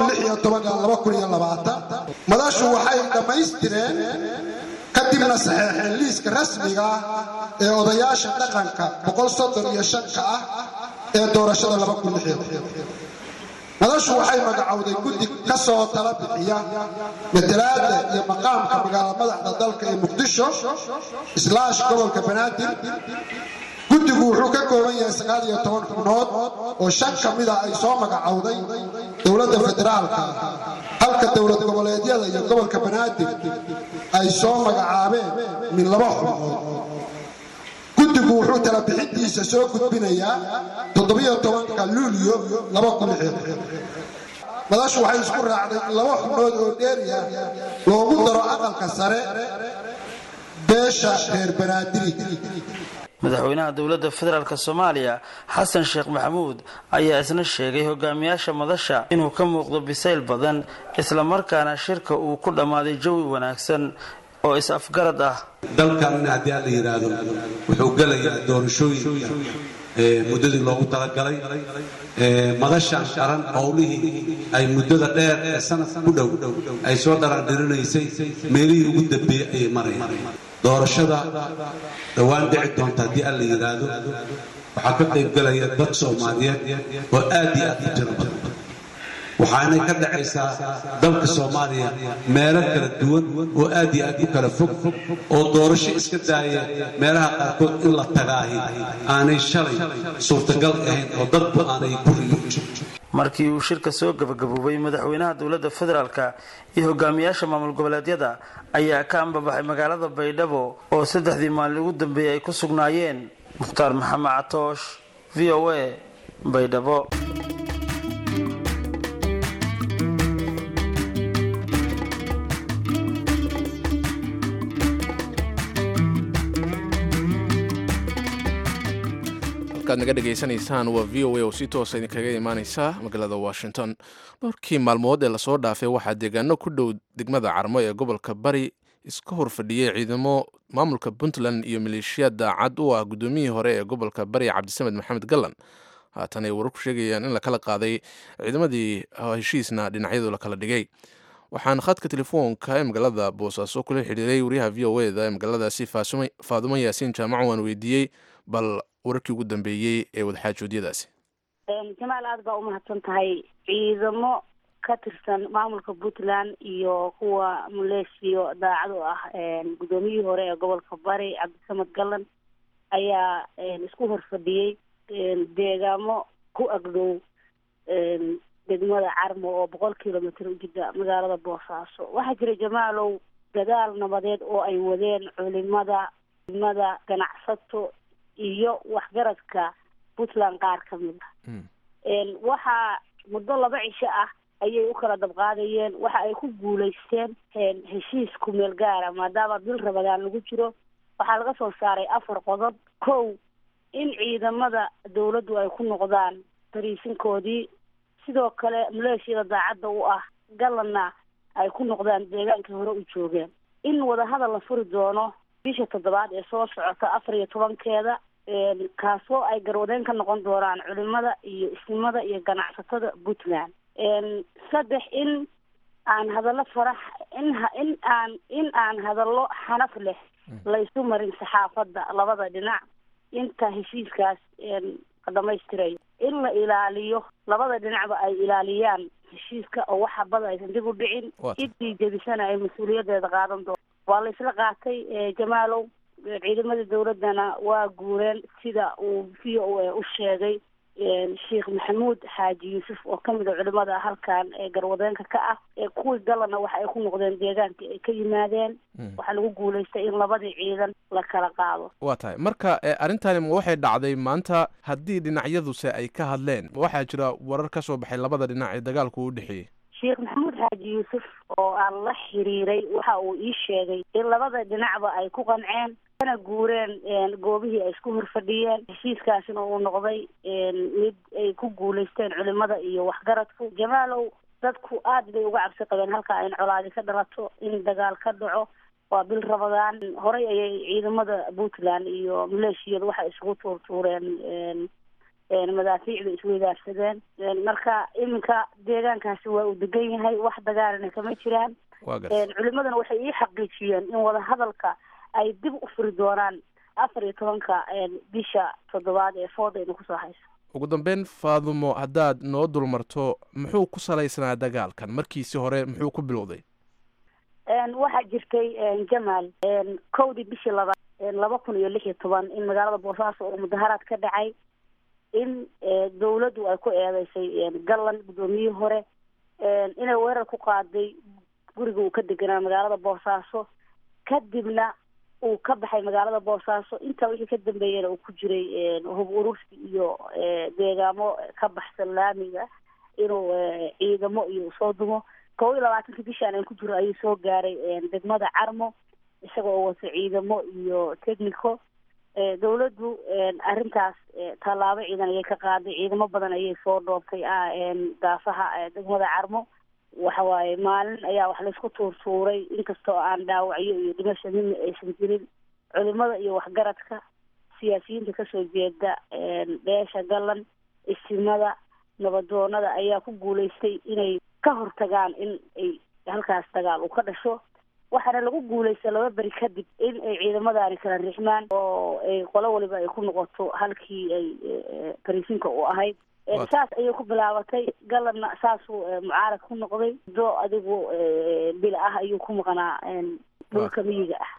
madashu waxay dhammaystireen kadibna saxeexeen liiska rasmiga ah ee odayaasha dhaqanka ka ah ee doorashada madashu waxay magacowday guddi ka soo tala bixiya matalaada iyo maqaamka magaala madaxda dalka ee muqdisho islaash gobolka banaadir guddigu wuxuu ka kooban yahay sagaal iyo toban xubnood oo shan ka mida ay soo magacowday dowladda federaalka halka dowlad goboleedyada iyo gobolka banaadir ay soo magacaabeen min laba xubnood guddigu wuxuu tala bixintiisa soo gudbinayaa toddobiyo tobanka luulyo laba kun madashu waxay isku raacday in laba xubnood oo dheeriya loogu daro aqalka sare beesha reer banaadiri madaxweynaha dowladda federaalk soomaaliya xasan sheekh maxamuud ayaa isna sheegay hogaamiyaasha madasha inuu ka muuqdo bisayl badan islamarkaana shirka uu ku dhammaaday jawi wanaagsan oo is-afgarad ah dalkan haddii aan la yidhaahdo wuxuu gelayaa doorashooyinka muddadii loogu talagalay madashan qaran howlihii ay muddada dheer ee sanadka ku dhow ay soo dharaandhirinaysay meelihii ugu dambeeyey ayay marayaan doorashada dhowaan dhici doonta haddii aan la yidhaahdo waxaa ka qayb gelaya dad soomaaliyeed oo aad iyo aad u tiro badan waxaanay ka dhacaysaa dalka soomaaliya meelo kala duwan oo aad iyo aad u kala fog oo doorasho iska daaya meelaha qaarkood in la tagaahi aanay shalay suurtagal ahayn oo dadba aanay guriga markii uu shirka soo gabagaboobay madaxweynaha dowladda federaalka iyo hogaamiyaasha maamul goboleedyada ayaa ka ambabaxay magaalada baydhabo oo saddexdii maalin ugu dambeeyey ay ku sugnaayeen mukhtaar maxamed catoosh v o a baydhabo halkaad naga dhegaysanaysaan waa v o a oo si toosa idinkaga imaaneysa magaalada washington dhowrkii maalmood ee lasoo dhaafay waxaa deegaano ku dhow degmada carmo ee gobolka bari iska hor fadhiyey ciidamo maamulka puntland iyo maleeshiyaad daacad u ah guddoomiyihii hore ee gobolka bari cabdisamed maxamed gallan haatan ay wararku sheegayaan in lakala qaaday ciidamadii heshiisna dhinacyadu lakala dhigay waxaan khadka telefoonka ee magaalada boosaaso kula xidhiiray wariyaha v o eda ee magaaladaasi faadumo yaasiin jaamaco waan weydiiyey bal wararkii ugu dambeeyey ee wadaxaajoodyadaasi jamaal aada baa umahadsan tahay ciidamo ka tirsan maamulka puntland iyo kuwa maleeshiyo daacad u ah guddoomiyihii hore ee gobolka bari cabdisamed gallan ayaa isku horfadhiyey deegaamo ku agdhow degmada carmo oo boqol kilomitr u jida magaalada boosaaso waxaa jira jamaalow dadaal nabadeed oo ay wadeen culimada culimada ganacsato iyo waxgaradka puntland qaar ka mid a waxaa muddo laba cisho ah ayay u kala dabqaadayeen waxa ay ku guulaysteen heshiis kumeel gaara maadaama bil rabadaan lagu jiro waxaa laga soo saaray afar qodob kow in ciidamada dawladdu ay ku noqdaan dariisinkoodii sidoo kale maleeshiyada daacadda u ah gallanna ay ku noqdaan deegaankii hore u joogeen in wadahadal la furi doono bisha toddobaad ee soo socota afar iyo tobankeeda kaasoo ay garwadeen ka noqon doonaan culimada iyo isnimada iyo ganacsatada puntland saddex in aan hadallo farax in in aan in aan hadallo xanaf leh laysu marin saxaafadda labada dhinac inta heshiiskaas dhamaystirayo in la ilaaliyo labada dhinacba ay ilaaliyaan heshiiska oo wax habada aysan dib u dhicin ciddii jebisana ay mas-uuliyadeeda qaadan doon waa la isla qaatay jamaalow ciidamadii dawladdana waa guureen sida uu v o a u sheegay sheekh maxamuud xaaji yuusuf oo kamid a culimada halkan ee garwadeenka ka ah ee kuwii galana waxa ay ku noqdeen deegaankii ay ka yimaadeen waxaa lagu guulaystay in labadii ciidan la kala qaado waa tahay marka arrintani ma waxay dhacday maanta haddii dhinacyaduse ay ka hadleen ma waxaa jira warar ka soo baxay labada dhinac ee dagaalku u dhexeeyey sheekh maxamuud xaaji yuusuf oo aan la xiriiray waxa uu ii sheegay in labada dhinacba ay ku qanceen kana guureen goobihii ay isku horfadhiyeen heshiiskaasina uu noqday mid ay ku guulaysteen culimada iyo waxgaradku jamaalow dadku aad bay uga cabsi qabeen halka in colaadi ka dhalato in dagaal ka dhaco waa bil rabadaan horey ayay ciidamada puntland iyo maleeshiyadu waxay isugu tuurtuureen madaafiic bay isweydaarsadeen marka iminka deegaankaasi waa uu degan yahay wax dagaalana kama jiraan culimadana waxay ii xaqiijiyeen in wadahadalka ay dib u furi doonaan afar iyo tobanka bisha toddobaad ee fooda ayna kusoo hayso ugu dambeyn faadumo haddaad noo dulmarto muxuu ku salaysnaa dagaalkan markiisi hore muxuu ku bilowday waxaa jirtay jamaal kowdii bishii labaad laba kun iyo lix iyo toban in magaalada boosaaso oo mudaharaad ka dhacay in dawladdu ay ku eedeysay gallan guddoomiyihii hore inay weerar ku qaaday guriga uu ka deganaa magaalada boosaaso kadibna uu ka baxay magaalada boosaaso intaa wixii ka dambeeyana uu ku jiray hub urursi iyo deegaamo ka baxsan laamiga inuu ciidamo iyo soo dumo kow iyo labaatanka bishaan aan ku jiro ayuu soo gaaray degmada carmo isaga oo wata ciidamo iyo technico dawladdu arrintaas tallaabo ciidan ayay ka qaaday ciidamo badan ayay soo dhooftay daafaha degmada carmo waxa waaye maalin ayaa wax laysku tuurtuuray inkastoo aan dhaawacyo iyo dhimasho midna aysan jirin culimada iyo waxgaradka siyaasiyiinta kasoo jeeda beesha gallan isimada nabadoonada ayaa ku guulaystay inay ka hortagaan in ay halkaas dagaal uu ka dhasho waxaana lagu guulaysta laba beri kadib in ay ciidamadaani kala rixmaan oo ay qolo waliba ay ku noqoto halkii ay barisinka u ahayd saas ayay ku bilaabatay galanna saasuu mucaarad ku noqday do adigu bil ah ayuu ku maqnaa dhulka miyiga ah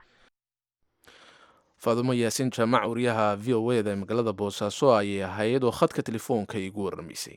faadumo yaasiin jaamac wariyaha v o e da ee magaalada boosaaso ayay ahayd oo khadka telefoonka igu warramaysay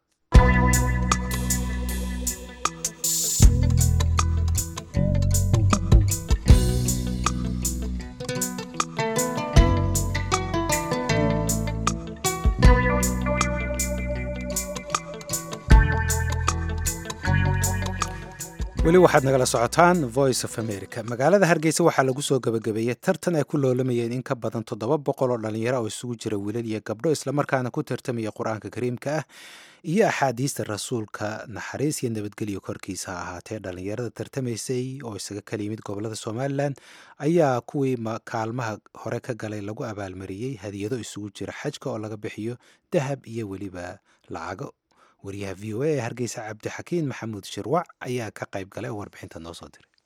weli waxaad nagala socotaan voice of america magaalada hargeysa waxaa lagu soo gebagabeeyey tartan ay ku loolamayeen in ka badan toddoba boqol oo dhallinyaro oo isugu jira wiilal iyo gabdho islamarkaana ku tartamaya qur-aanka kariimka ah iyo axaadiista rasuulka naxariis iyo nabadgelyo korkiisa ha ahaatee dhallinyarada tartamaysay oo isaga kala yimid gobolada somalilan ayaa kuwii kaalmaha hore ka galay lagu abaalmariyey hadiyado isugu jira xajka oo laga bixiyo dahab iyo weliba lacago wariyaha v o a ee hargeysa cabdixakiin maxamuud shirwac ayaa ka qayb galay oo warbixinta noo soo diray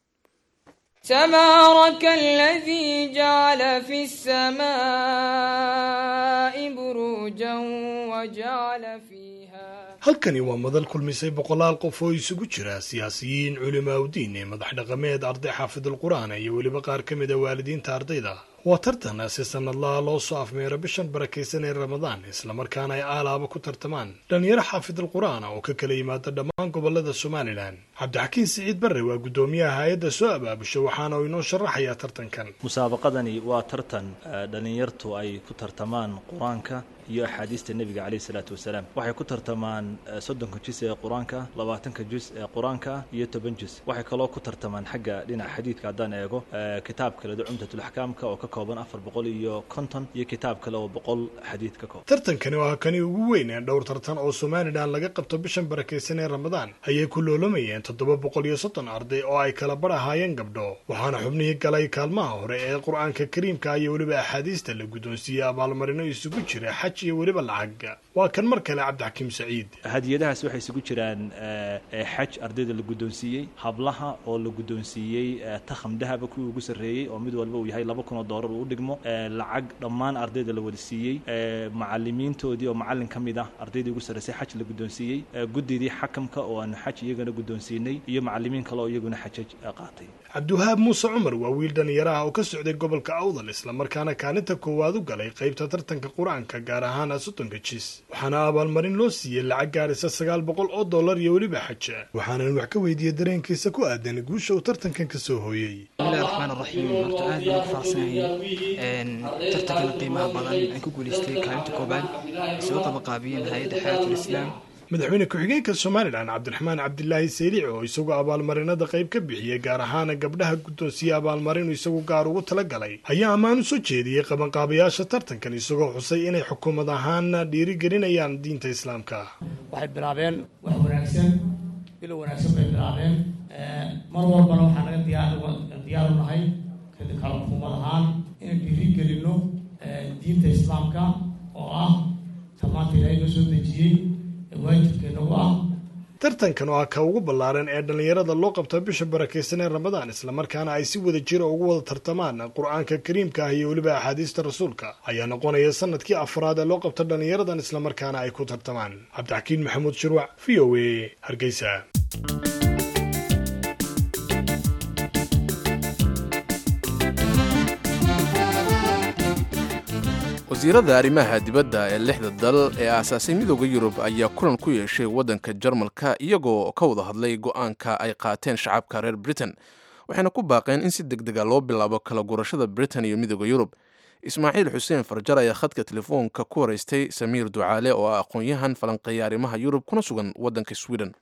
تبارك الذي جعل في السماء بروجا وجعل فيها halkani waa madal kulmisay boqolaal qof oo isugu jira siyaasiyiin culimaa udiin ee madax dhaqameed arday xaafidulqur'aan iyo weliba qaar ka mid a waalidiinta ardayda waa tartan si sanadlaha loo soo afmeero bishan barakaysan ee ramadaan islamarkaana ay aalaaba ku tartamaan dhallinyaro xaafidulqur'aan oo ka kala yimaada dhammaan gobolada somalilan cabdixakiin siciid barre waa guddoomiyaha hay-adda soo abaabusha waxaana uu inoo sharaxayaa tartankan musaabaqadani waa tartan dhallinyartu ay ku tartamaan qur-aanka iyo axaadiista nebiga caleyhi salaatu wasalaam waxay ku tartamaan soddonka jus ee qur-aanka labaatanka jus ee qur-aanka iyo toban jus waxay kaloo ku tartamaan xagga dhinaca xadiidka haddaan eego kitaab kale cumdatulaxkaamka oo ka kooban afar boqol iyo konton iyo kitaab kale oo boqol xadiid ka kooban tartankani waa kani ugu weyn ee dhowr tartan oo somalilan laga qabto bishan barakaysan ee ramadaan ayay ku loolamayeen toddoba boqol iyo soddon arday oo ay kala bar ahaayeen gabdho waxaana xubnihii galay kaalmaha hore ee qur-aanka kariimka iyo weliba axaadiista la guddoonsiiyey abaalmarino isugu jira xaj iyo weliba lacag waa kan mar kale cabdixakiim saciid hadiyadahaas waxay isugu jiraan xaj ardayda la guddoonsiiyey hablaha oo la guddoonsiiyey takham dahaba kuwii ugu sarreeyey oo mid walba uu yahay laba kun oo doolar uu u dhigmo lacag dhammaan ardayda la wada siiyey macalimiintoodii oo macallin ka mid ah ardaydii ugu sarreysay xaj la guddoonsiiyey guddidii xakamka oo aanu xaj iyagana guddoonsiinay iyo macallimiin kale oo iyaguna xajaj qaatay cabdiwahaab muuse cumar waa wiil dhallinyaraha oo ka socday gobolka awdal islamarkaana kaalinta koowaad u galay qaybta tartanka qur-aanka gaar ahaan soddonka jis waxaana abaalmarin loo siiyey lacag gaarisa sagaal boqol oo dollar iyo weliba xaja waxaanan wax ka weydiiyey dareenkiisa ku aadan guusha uu tartankan ka soo hooyey bismillahi raxmaan raxiim horta aad baan ku faraxsanahay tartankan qiimaha badan aan ku guulaystay kaalinta koobaad ay soo qabaqaabiyeen hay-adda xayaatul islaam madaxweyne ku-xigeenka somalilan cabdiraxmaan cabdilaahi seylici oo isagu abaalmarinada qayb ka bixiyey gaar ahaan gabdhaha guddoonsiye abaalmarinu isagu gaar ugu talagalay ayaa ammaan u soo jeediyey qabanqaabayaasha tartankan isagoo xusay inay xukuumad ahaan dhiirigelinayaan diinta islaamka waxay bilaabeen wax wanaagsan bilow wanaagsan bay bilaabeen mar walbana waxaa naga diyaar u nahay kala xukuumad ahaan inaan dhiirigelinno diinta islaamka oo ah tamaanta ilaahay noo soo dejiyey ee waajibkeenagu ah tartankan oo ah ka ugu ballaaran ee dhallinyarada loo qabta bisha barakaysan ee ramadaan islamarkaana ay si wada jira ugu wada tartamaan qur-aanka kariimka ah iyo weliba axaadiista rasuulka ayaa noqonaya sanadkii afraad ee loo qabta dhallinyaradan islamarkaana ay ku tartamaan cabdixakiin maxamuud shirwac v o a hargeysa wasiirada arrimaha dibadda ee lixda dal ee aasaasay midooda yurub ayaa kulan ku yeeshay waddanka jarmalka iyagoo ka wada hadlay go-aanka ay qaateen shacabka reer britain waxayna ku baaqeen in si deg dega loo bilaabo kala gurashada britain iyo midooda yurub ismaaciil xuseen farjar ayaa khadka telefoonka ku horeystay samiir ducaale oo ah aqoon-yahan falanqeeya arrimaha yurub kuna sugan waddanka sweden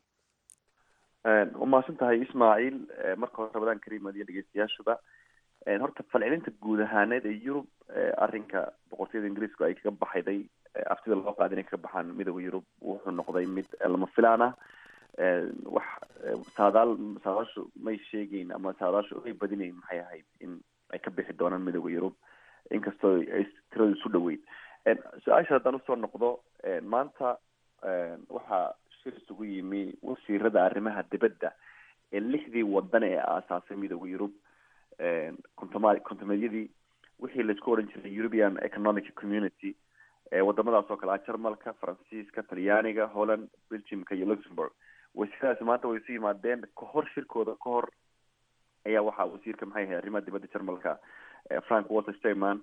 waa mahadsan tahay ismaaciil marka hore ramadaan kariim adiyo dhegeystayaashuba horta falcelinta guud ahaaneed ee yurub arrinka boqortooyada ingiriisku ay kaga baxayday aftida loo qaada inay kaga baxaan midooda yurub wuxuu noqday mid lama filaan ah wax saadaal saadaashu may sheegeyn ama saadaashu ay badinayn maxay ahayd in ay ka bixi doonaan midooda yurub inkastoo ay tiradu isu dhaweyd su-aasha haddaan usoo noqdo maanta waxaa shir isugu yimi wasiirada arrimaha dibadda ee lixdii wadan ee aasaasay midooda yurub kontomaa kontomeedyadii wixii laisku odhan jiray european economic community wadamadaas oo kale ah jarmalka faransiiska talyaaniga holland belgiumka iyo luxembourg wasiiradaasi maanta way isu yimaadeen kahor shirkooda ka hor ayaa waxaa wasiirka maxay ahayd arrimaha dibadda jarmalka frank walter stayman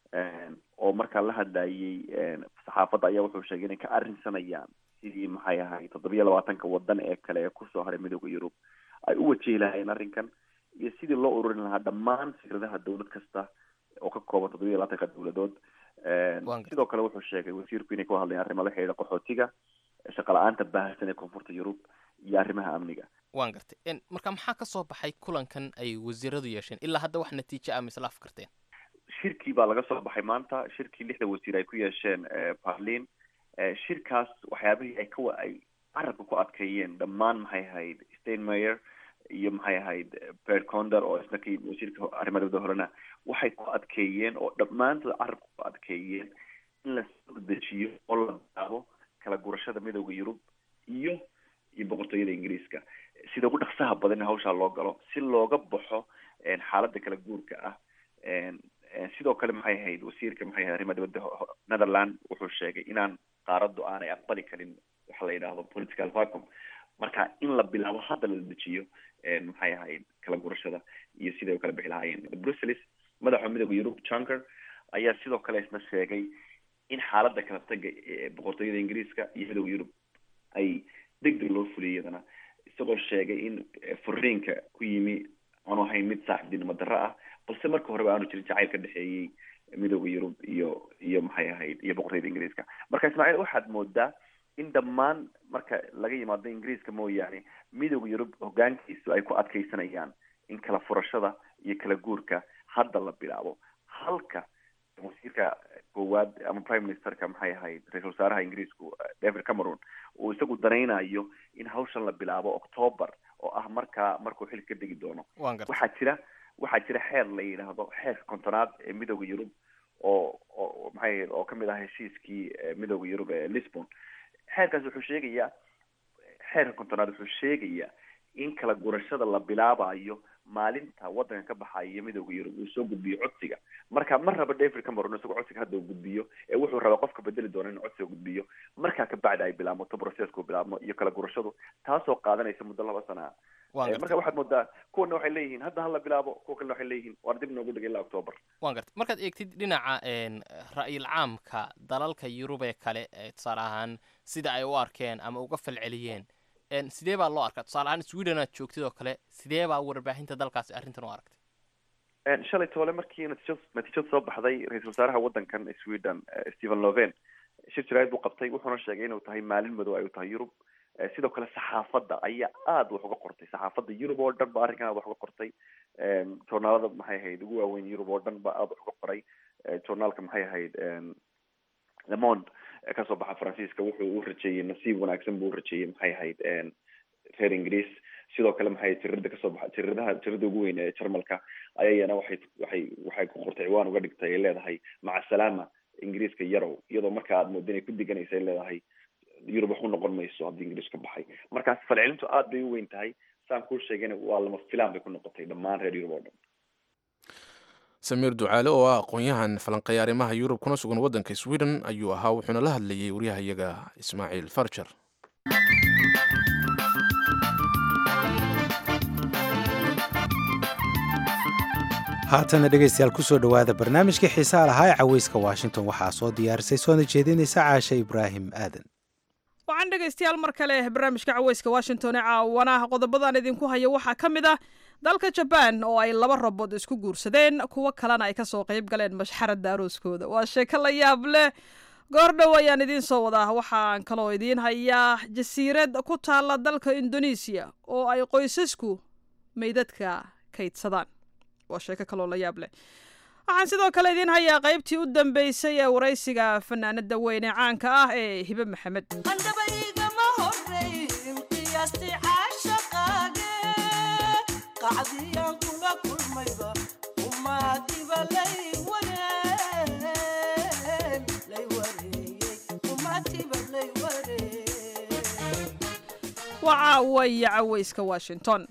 oo markaa la hadlayay saxaafadda ayaa wuxuu sheegay inay ka arrinsanayaan sidii maxay ahayd toddobiyo labaatanka wadan ee kale ee kusoo haray midooda yurub ay u wajihi lahaayeen arrinkan iyo sidii loo ururin lahaa dhammaan fikradaha dowlad kasta oo ka kooban toddobiyo labaatanka dowladood sidoo kale wuxuu sheegay wasiirku inay ka hadlayaan arrimo la xidhiidha qaxootiga shaqa la-aanta baahsan ee koonfurta yurub iyo arrimaha amniga waan gartay marka maxaa ka soo baxay kulankan ay wasiiradu yeesheen ilaa hadda wax natiijo ah mise la afkarteen shirkii baa laga soo baxay maanta shirkii lixda wasiir ay ku yeesheen barlin shirkaas waxyaabihii ay ka ay carabka ku adkeeyeen dhammaan maxay ahayd steinmeyer iyo maxay ahayd bert conder oo isna ka yimid wasiirka arrimaha dibadda horena waxay ku adkeeyeen oo dhammaantood carabka ku adkeeyeen in la soo dejiyo oo la bilaabo kala gurashada midooda yurub iyo iyo boqortooyada ingiriiska sida ugu dhaqsaha badan in hawshaa loo galo si looga baxo xaaladda kala guurka ah sidoo kale maxay ahayd wasiirka maxay ahayd arrimaha dibadda netherland wuxuu sheegay inaan qaaraddu aanay aqbali karin waxa la yidhaahdo political vacuum marka in la bilaabo hadda la dejiyo maxay ahayd kala gurashada iyo siday u kala bixi lahaayeen brussels madaxa midooda yurub junker ayaa sidoo kale isna sheegay in xaaladda kala taga ee boqortooyada ingiriiska iyo midooda yurub ay deg deg loo fuliyay iyadana isagoo sheegay in furiinka ku yimi aanu ahayn mid saaxiibtinimo darro ah balse marka horeba aanu jirin jacayl ka dhexeeyey midooda yurub iyo iyo maxay ahayd iyo boqortooyada ingiriiska marka ismaaciil waxaad moodaa in dhammaan marka laga yimaado ingiriiska mooyaane midooda yurub hogaankiisu ay ku adkeysanayaan in kala furashada iyo kala guurka hadda la bilaabo halka wasiirka koowaad ama prime ministerka maxay ahayd ra-isul wasaaraha ingiriisku david cameron uu isagu danaynayo in hawshan la bilaabo october oo ah markaa markuu xil ka degi doono waxaa jira waxaa jira xeer la yidhaahdo xeerka kontonaad ee midooda yurub oo oo maxay ahayd oo kamid ah heshiiskii midooda yurub ee lisbon xeerkaas wuxuu sheegayaa xeerka kontonaad wuxuu sheegayaa in kala gurashada la bilaabayo maalinta wadanka ka baxaya midooda yurub uu soo gudbiyo codsiga marka ma raba david cameron isagoo codsiga hadda uu gudbiyo ee wuxuu rabaa qofka bedeli doona in codsiga gudbiyo markaa kabacdi ay bilaabmato processku bilaabmo iyo kala gurashadu taasoo qaadanaysa muddo laba sana marka waxaad moodaa kuwana waxay leeyihiin hadda hala bilaabo kuwa kalena waxay leeyihiin waar dib noogu dhigay ilaa october waan gartay markaad eegtid dhinaca ra'yil caamka dalalka yurub ee kale tusaale ahaan sida ay u arkeen ama uga falceliyeen sidee baa loo arkaa tusaale ahaan sweden aad joogtid oo kale sidee baa warbaahinta dalkaasi arrintan u aragtay shalay toole markii natiijad natiijad soo baxday ra-iisul wasaaraha waddankan sweden stephen loven shir jaraa'id buu qabtay wuxuuna sheegay inuu tahay maalin madow ay u tahay yurub sidoo kale saxaafadda ayaa aada wax uga qortay saxaafadda yurub oo dhan ba arrinkan aada wax uga qortay journaalada maxay ahayd ugu waaweyn yurub oo dhan ba aada wax uga qoray journaalka maxay ahayd le monde kasoo baxa faransiiska wuxuu u rajeeyey nasiib wanaagsan buu u rajeeyey maxay ahayd reer ingiriis sidoo kale maxay tirada kasoo baxa tiradaha tirada ugu weyn ee jarmalka ayayana waxay waxay waxay ku qortay ciwaan uga dhigtay ay leedahay maca salaama ingiriiska yarow iyadoo marka aad mooda inay ku diganaysa ay leedahay yurub wax u noqon mayso haddii ingiriis ka baxay markaas falcelintu aada bay u weyn tahay saan kuu sheegayna waa lama filaan bay ku noqotay dhammaan reer yurub oo dhan samiir ducaale oo ah aqoon-yahan falanqeeya arrimaha yurub kuna sugan waddanka sweden ayuu ahaa wuxuuna la hadlayay waryahayaga ismaaciil farjar haatana dhegaystayaal kusoo dhowaada barnaamijkii xiisaa lahaa ee caweyska washington waxaa soo diyaarisay soona jeedinaysa caashe ibraahim aadan waxaan dhegaystayaal mar kale barnaamijka caweyska washington ee caawanaha qodobadaan idinku haya waxaa ka mid ah dalka jabaan oo ay laba rabood isku guursadeen kuwo kalena ay kasoo qayb galeen mashxaradda arooskooda waa sheeko la yaab leh goordhow ayaan idiin soo wadaa waxaan kaloo idiin hayaa jasiirad ku taalla dalka indonesiya oo ay qoysasku meydadka kaydsadaan waa sheeko kaloo la yaab leh waxaan sidoo kale idiin hayaa qaybtii u dambeysay ee waraysiga fanaanada weyn ee caanka ah ee hibe maxamed waa caawaya caweyska washington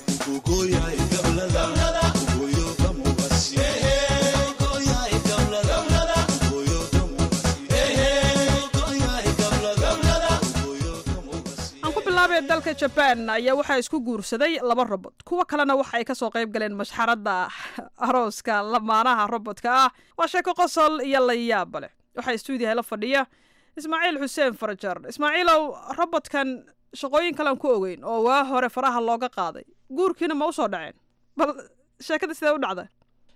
dalka jabaan ayaa waxaa isku guursaday laba robot kuwo kalena waxa ay kasoo qayb galeen mashxaradda arooska lamaanaha robodka ah waa sheeko qosol iyo layaaba leh waxaa stuudiyaha la fadhiya ismaaciil xuseen farajar ismaaciilow robotkan shaqooyin kalean ku ogeyn oo waa hore faraha looga qaaday guurkiina ma usoo dhaceen bal sheekada sidee u dhacda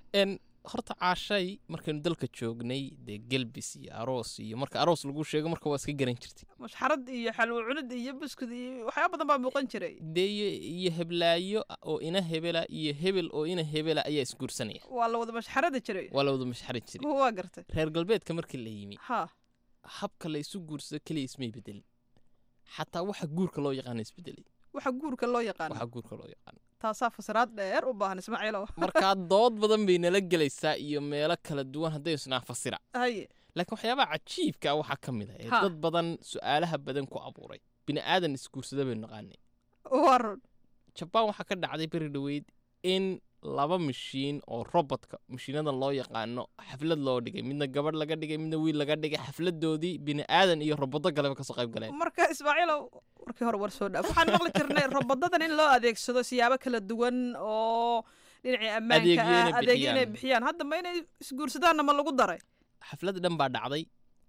horta caashay markaynu dalka joognay dee gelbis iyo aroos iyo marka aroos lagu sheego marka waa iska garan jirtay mashxarad iyo xalwo cunid iyo buskud iyo waxyaaba badan baa muuqan jiray dee iyo heblaayo oo ina hebela iyo hebel oo ina hebela ayaa isguursanaya waa la wada mashxarada jiray waa la wada mashxaran jiray waa gartay reer galbeedka markii la yimi ha habka la isu guursado keliya ismay bedelin xataa waxa guurka loo yaqaana isbedelay waxa guurka loo yaqaana waxa guurka loo yaqaana taasaa fasiraad dheer u baahan ismaaciilow markaa dood badan bay nala gelaysaa iyo meelo kala duwan hadday isnaa fasira haye laakiin waxyaabaha cajiibka ah waxaa ka mid ah ee dad badan su-aalaha badan ku abuuray bini aadan isguursada baynu naqaanay warun jabaan waxaa ka dhacday beri dhoweyd in laba mashiin oo robotka mashiinadan loo yaqaano xaflad loo dhigay midna gabadh laga dhigay midna wiil laga dhigay xafladoodii bini aadan iyo robodo galeba kasoo qayb galeen marka ismaaciilow warkii hore war soo dhaaf waxaan maqli jirnay robodadan in loo adeegsado siyaabo kala duwan oo dhinacii ammaanka ah adeegyo inay bixiyaan hadda ma inay isguursadaanna ma lagu daray xaflad dhan baa dhacday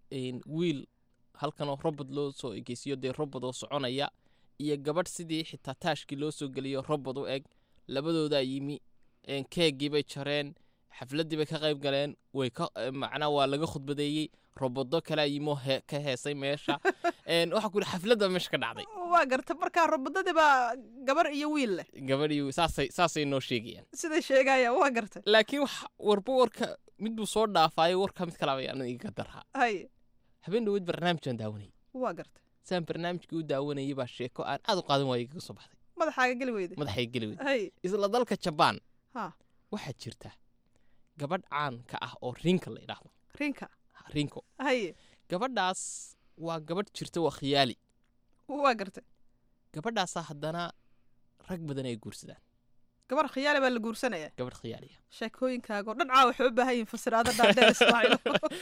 wiil halkanoo robot loo soo egeysiyo dee robot oo soconaya iyo gabadh sidii xitaa taashkii loo soo geliyo robot u eg labadoodaa yimi keegii bay jareen xafladdii bay ka qayb galeen way ka macnaa waa laga khudbadeeyey robodo kalea yimoo he ka heesay meesha waxaa ku yidhi xafladda meesha ka dhacday waa garta markaa robodadii baa gabar iyo wiil leh gabadh iyo saasay saasay noo sheegayaan siday sheegayaan waa garta laakiin wax warba warka mid buu soo dhaafaayo warka mid kalaba aanan iga darhaa haye habeen dhaweyd barnaamijaan daawanayay waa garta saan barnaamijkii u daawanayay baa sheeko aan aad u qaadan waayay kaga soo baxday madaxaaga geli weyday madaxayga geli weyday haye isla dalka jabaan ha waxaa jirta gabadh caan ka ah oo rinka la idhaahdo rinka rinko haye gabadhaas waa gabadh jirta waa khiyaali waa gartay gabadhaasaa haddana rag badan ay guursadaan gabar khiyaali baa la guursanaya gabadh khiyaaliya sheekooyinkaago dhan caa waxay u baahan yihin fasiraado dhaadheer ismaaciil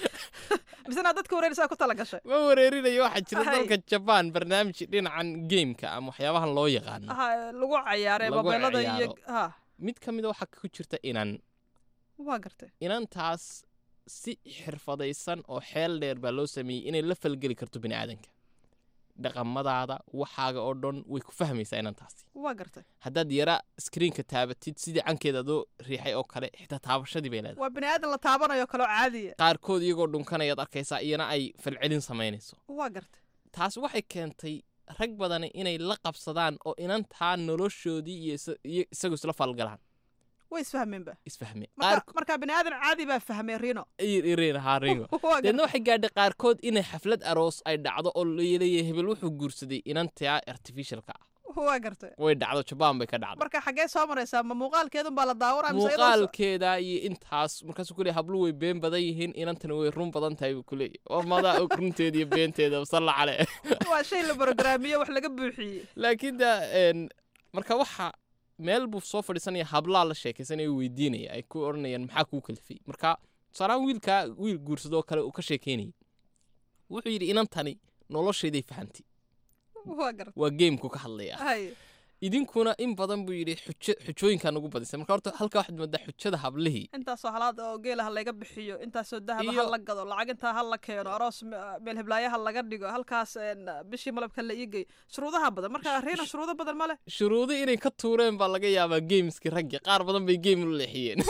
misena dadka wareerisaa ku tala gashay ma wareerinayo waxaa jira dalka jabaan barnaamij dhinacan gameka ama waxyaabahan loo yaqaano lagu cayaaray mobeelada iyo ha mid ka mida waxaa ku jirta inan waa gartay inantaas si xirfadaysan oo xeel dheer baa loo sameeyey inay la falgeli karto bini aadanka dhaqamadaada waxaaga oo dhan way ku fahmaysaa inantaasi waa gartay haddaad yara screenka taabatid sidii cankeeda adoo riixay oo kale xitaa taabashadii bay leedahay waa bini aadan la taabanayo kaloo caadiya qaarkood iyagoo dhunkanayaad arkaysaa iyana ay falcelin samaynayso waa gartay taas waxay keentay rag badani inay la qabsadaan oo inantaa noloshoodii iyo isa- iyo isagu isla falgalaan way isfahmeenba isfahme marka marka bini aadan caadi baa fahmay rino haringo Waa deedna gartay. waxay gaadhay qaarkood inay xaflad aroos ay dhacdo oo leeyahay hebel wuxuu guursaday inantaa artificialka ah waa gartay way dhacdo jabaan bay ka dhacday marka xaggee soo maraysaa ma muuqaalkeedun baa la daawanaa mise iyadoo soo- muuqaalkeeda iyo intaas markaasuu ku leeyahay hablu way been badan yihiin inantana way run badan tahay buu ku leeyahay war madaa og runteeda iyo beenteeda salla cale waa shay la brograamiye wax laga buuxiyey laakiin da een, marka waxa meel buu soo fadhiisanaya hablaa la sheekaysanaya weydiinaya ay ku odhanayaan maxaa kuu kalifay marka tusaalahaan wiilkaa wiil guursadoo kale uu ka sheekeynayay wuxuu yidhi inantani noloshayday fahantay waa gartay waa geemku ka hadlaya hay idinkuna in badan buu yidhi xujo xujooyinkaa nagu badisay marka horta halkaa waxaad moodaa xujada hablihii intaasoo halaad oo geela ha layga bixiyo intaasoo dahaba ha Iyo- la gado lacag intaa ha la keeno aroos me- meel heblaayaha laga dhigo halkaas een, bishii malabka la iigeyo shuruudaha badan marka riina shuruudo badan ma leh shuruudo inay ka tuureen baa laga yaabaa geemskii raggi qaar badan bay geem u leexiyeen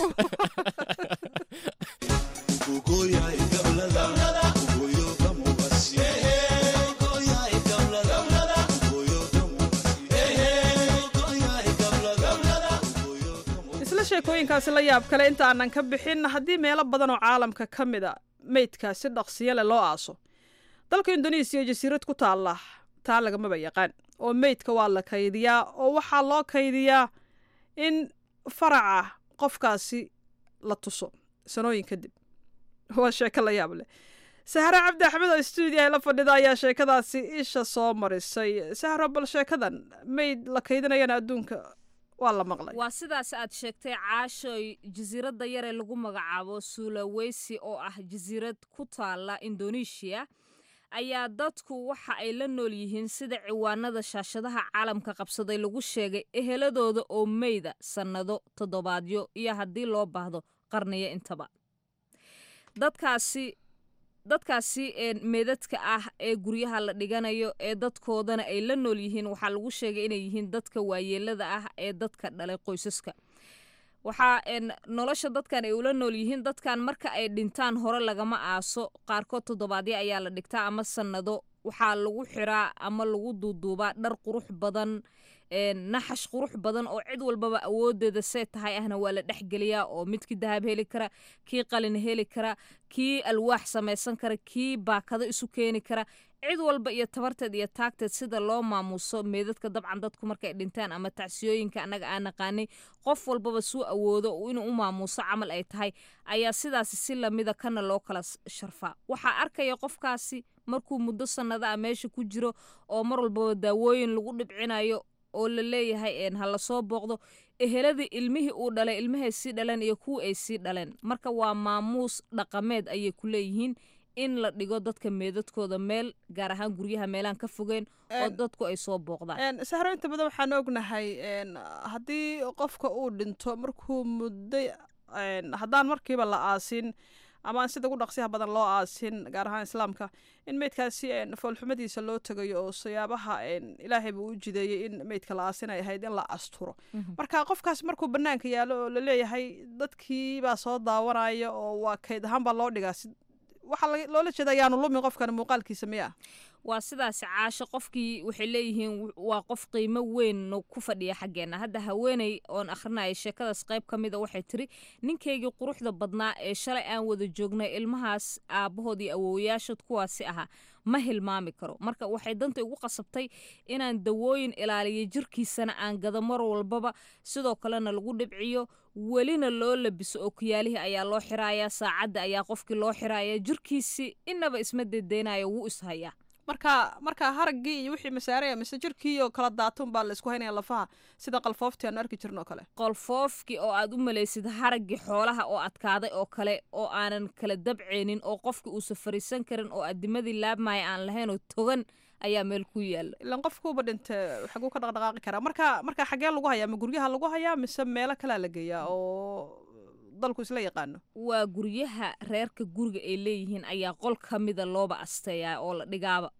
isla sheekooyinkaasi la yaab kale inta aanan ka bixin haddii meelo badan oo caalamka ka mid a meydka si dhaqsiyo leh loo aaso dalka indonesiya jasiirad ku taalla taa lagamaba yaqaan oo meydka waa la kaydiyaa oo waxaa loo kaydiyaa in faraca qofkaasi la tuso sanooyin kadib waa sheeko la yaab leh sahre cabdi axmed oo stuudio ay la fadhida ayaa sheekadaasi isha soo marisay sahro bal sheekadan meyd la kaydinayana adduunka waa la maqlay waa sidaas aad sheegtay caashoy jasiiradda yaree lagu magacaabo sulawesi oo ah jasiirad ku taala indonesia ayaa dadku waxa ay la nool yihiin sida ciwaanada shaashadaha caalamka qabsaday lagu sheegay eheladooda oo meyda sannado toddobaadyo iyo haddii loo baahdo qarniyo intaba dadkaasi dadkaasi een meedadka ah ee guryaha la dhiganayo ee dadkoodana ay la nool yihiin waxaa lagu sheegay inay yihiin dadka waayeelada ah ee dadka dhalay qoysaska waxaa een nolosha dadkan ay ula nool yihiin dadkan marka ay dhintaan hore lagama aaso qaarkood toddobaadyo ayaa la dhigtaa ama sannado waxaa lagu xiraa ama lagu duuduubaa dhar qurux badan een naxash qurux badan oo cid walbaba awoodeeda see tahay ahna waa la dhexgeliyaa oo midkii dahab heli kara kii qalin heli kara kii alwaax samaysan kara kii baakado isu keeni kara cid walba iyo tabarteed iyo taagteed sida loo maamuuso meedadka dabcan dadku markay dhintaan ama tacsiyooyinka annaga aan naqaanay qof walbaba suu awoodo inuu u maamuuso camal ay tahay ayaa sidaasi si lamida kana loo kala s- sharfaa waxaa arkaya qofkaasi markuu muddo sannado ah meesha ku jiro oo mar walbaba daawooyin lagu dhibcinayo oo la leeyahay een ha lasoo booqdo eheladii ilmihii uu dhalay ilmahay sii dhaleen iyo kuwii ay sii dhaleen marka waa maamuus dhaqameed ayay ku leeyihiin in la dhigo dadka meedadkooda meel gaar ahaan guryaha meelaan ka fogeen oo Een, dadku ay soo booqdaan Een, sahro inta badan waxaan ognahay een, haddii qofka uu dhinto markuu muddo een, haddaan markiiba la aasin ama aan sida ugu dhaqsiyaha badan loo aasin gaar ahaan islaamka in meydkaasi een, foolxumadiisa loo tegayo oo siyaabaha een, ilaahay buu u jideeyey in meydka la aasin ay ahayd in la asturo marka qofkaas markuu banaanka yaalo oo laleeyahay dadkii baa soo daawanaya oo waa kayd ahaan baa loo dhigaa si- waxaa laga- loola jeeda ayaanu lumin qofkan muuqaalkiisa miya waa sidaasi caasho qofkii waxay leeyihiin w- waa qof qiimo weyn no ku fadhiya xaggeena hadda haweeney oon akhrinaya sheekadaas qayb ka mida waxay tiri ninkaygii quruxda badnaa ee shalay aan wada joognay ilmahaas aabbahood iyo awoowayaashood kuwaasi ahaa ma hilmaami karo marka waxay danta igu qasabtay inaan dawooyin ilaaliyo jirkiisana aan gado mar walbaba sidoo kalena lagu dhibciyo welina loo labiso oo kiyaalihii ayaa loo xiraaya saacadda ayaa qofkii loo xiraaya jirkiisii inaba isma dedeynayo wuu ishayaa marka marka haraggii iyo wixii masaaraya mise jirkii oo kala daatun baa la isku haynaya lafaha sida qalfooftii aanu arki jirno oo kale qolfoofkii oo aad u malaysid haraggii xoolaha oo adkaaday oo kale oo aanan kala dabceynin oo qofkii uusa fariisan karin oo adimadii laabmaya aan lahayn oo togan ayaa meel ku yaala ilan qofkuuba dhinte xaguu ka dhaqdhaqaaqi karaa marka marka xagee lagu hayaa ma guryaha lagu hayaa mise meelo kalea la geeyaa oo dalku isla yaqaano waa guryaha reerka guriga ay leeyihiin ayaa qol ka mida looba asteeyaa oo la dhigaaba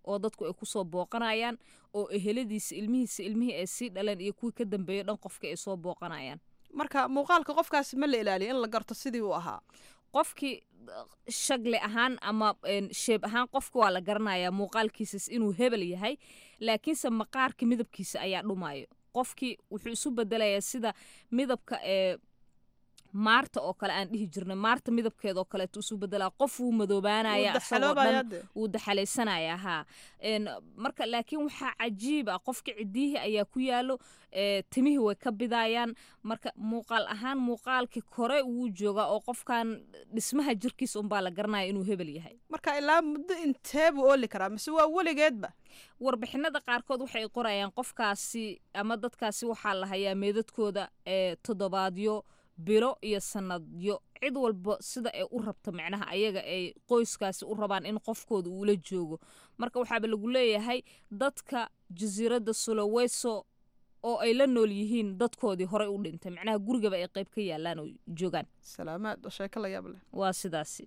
oo dadku ay kusoo booqanayaan oo eheladiisa ilmihiisa ilmihii ay sii dhaleen iyo kuwii ka dambeeya dhan qofka ay soo booqanayaan marka muuqaalka qofkaasi ma la ilaaliyo in la garto sidii uu ahaa qofkii shagle ahaan ama sheeb ahaan qofka waa la garanayaa muuqaalkiisas inuu hebel yahay laakiinse maqaarka midabkiisa ayaa dhumayo qofkii wuxuu isu bedelayaa sida midabka ee maarta oo kale aan dhihi jirnay maarta midabkeeda oo kaleeto isu bedelaa qof wuu madoobaanaya isagoo dhan wuu daxalaysanaya haa marka laakiin waxaa cajiib ah qofka cidiyihii ayaa ku yaalo timihii way ka bidayaan marka muuqaal ahaan muuqaalkii kore wuu joogaa oo qofkan dhismaha jirkiisa unbaa la garanaya inuu hebel yahay marka ilaa muddo intee buu ooli karaa mise waa weligeedba warbixinada qaarkood waxay qorayaan qofkaasi ama dadkaasi waxaa la hayaa meedadkooda ee toddobaadyo bilo iyo sanadyo cid walba sida ay u rabto macnaha ayaga ay qoyskaasi u rabaan in qofkooda uula joogo marka waxaaba lagu leeyahay dadka jasiiradda sulaweyso oo ay la nool yihiin dadkoodii horey u dhintay macnaha gurigaba ay qayb ka yaalaan oo joogaan salaamaad oo sheeko la yaab leh waa sidaasi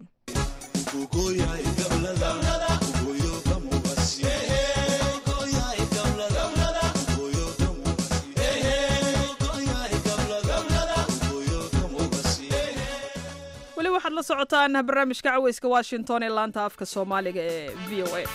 weli waxaad la socotaan barnaamijka caweyska washington ee laanta afka soomaaliga ee v o a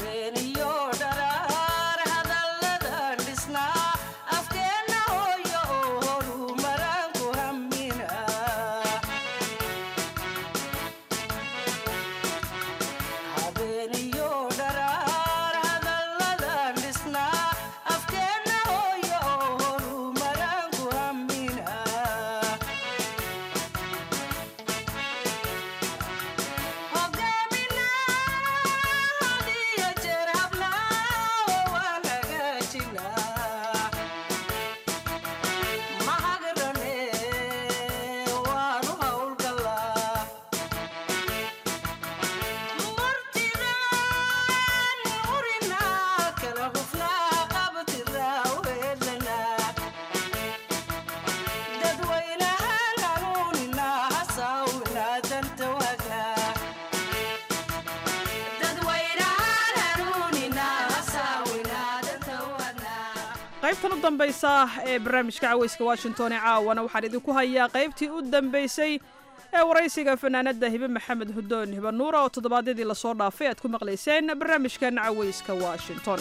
qaybtan u dambaysa ee barnaamijka caweyska washington ee caawana waxaan idinku hayaa qaybtii u dambaysay ee waraysiga fanaanada hibe maxamed hudoon hibe nuura oo toddobaadyadii lasoo dhaafay aad ku maqlayseen barnaamijkan caweyska washington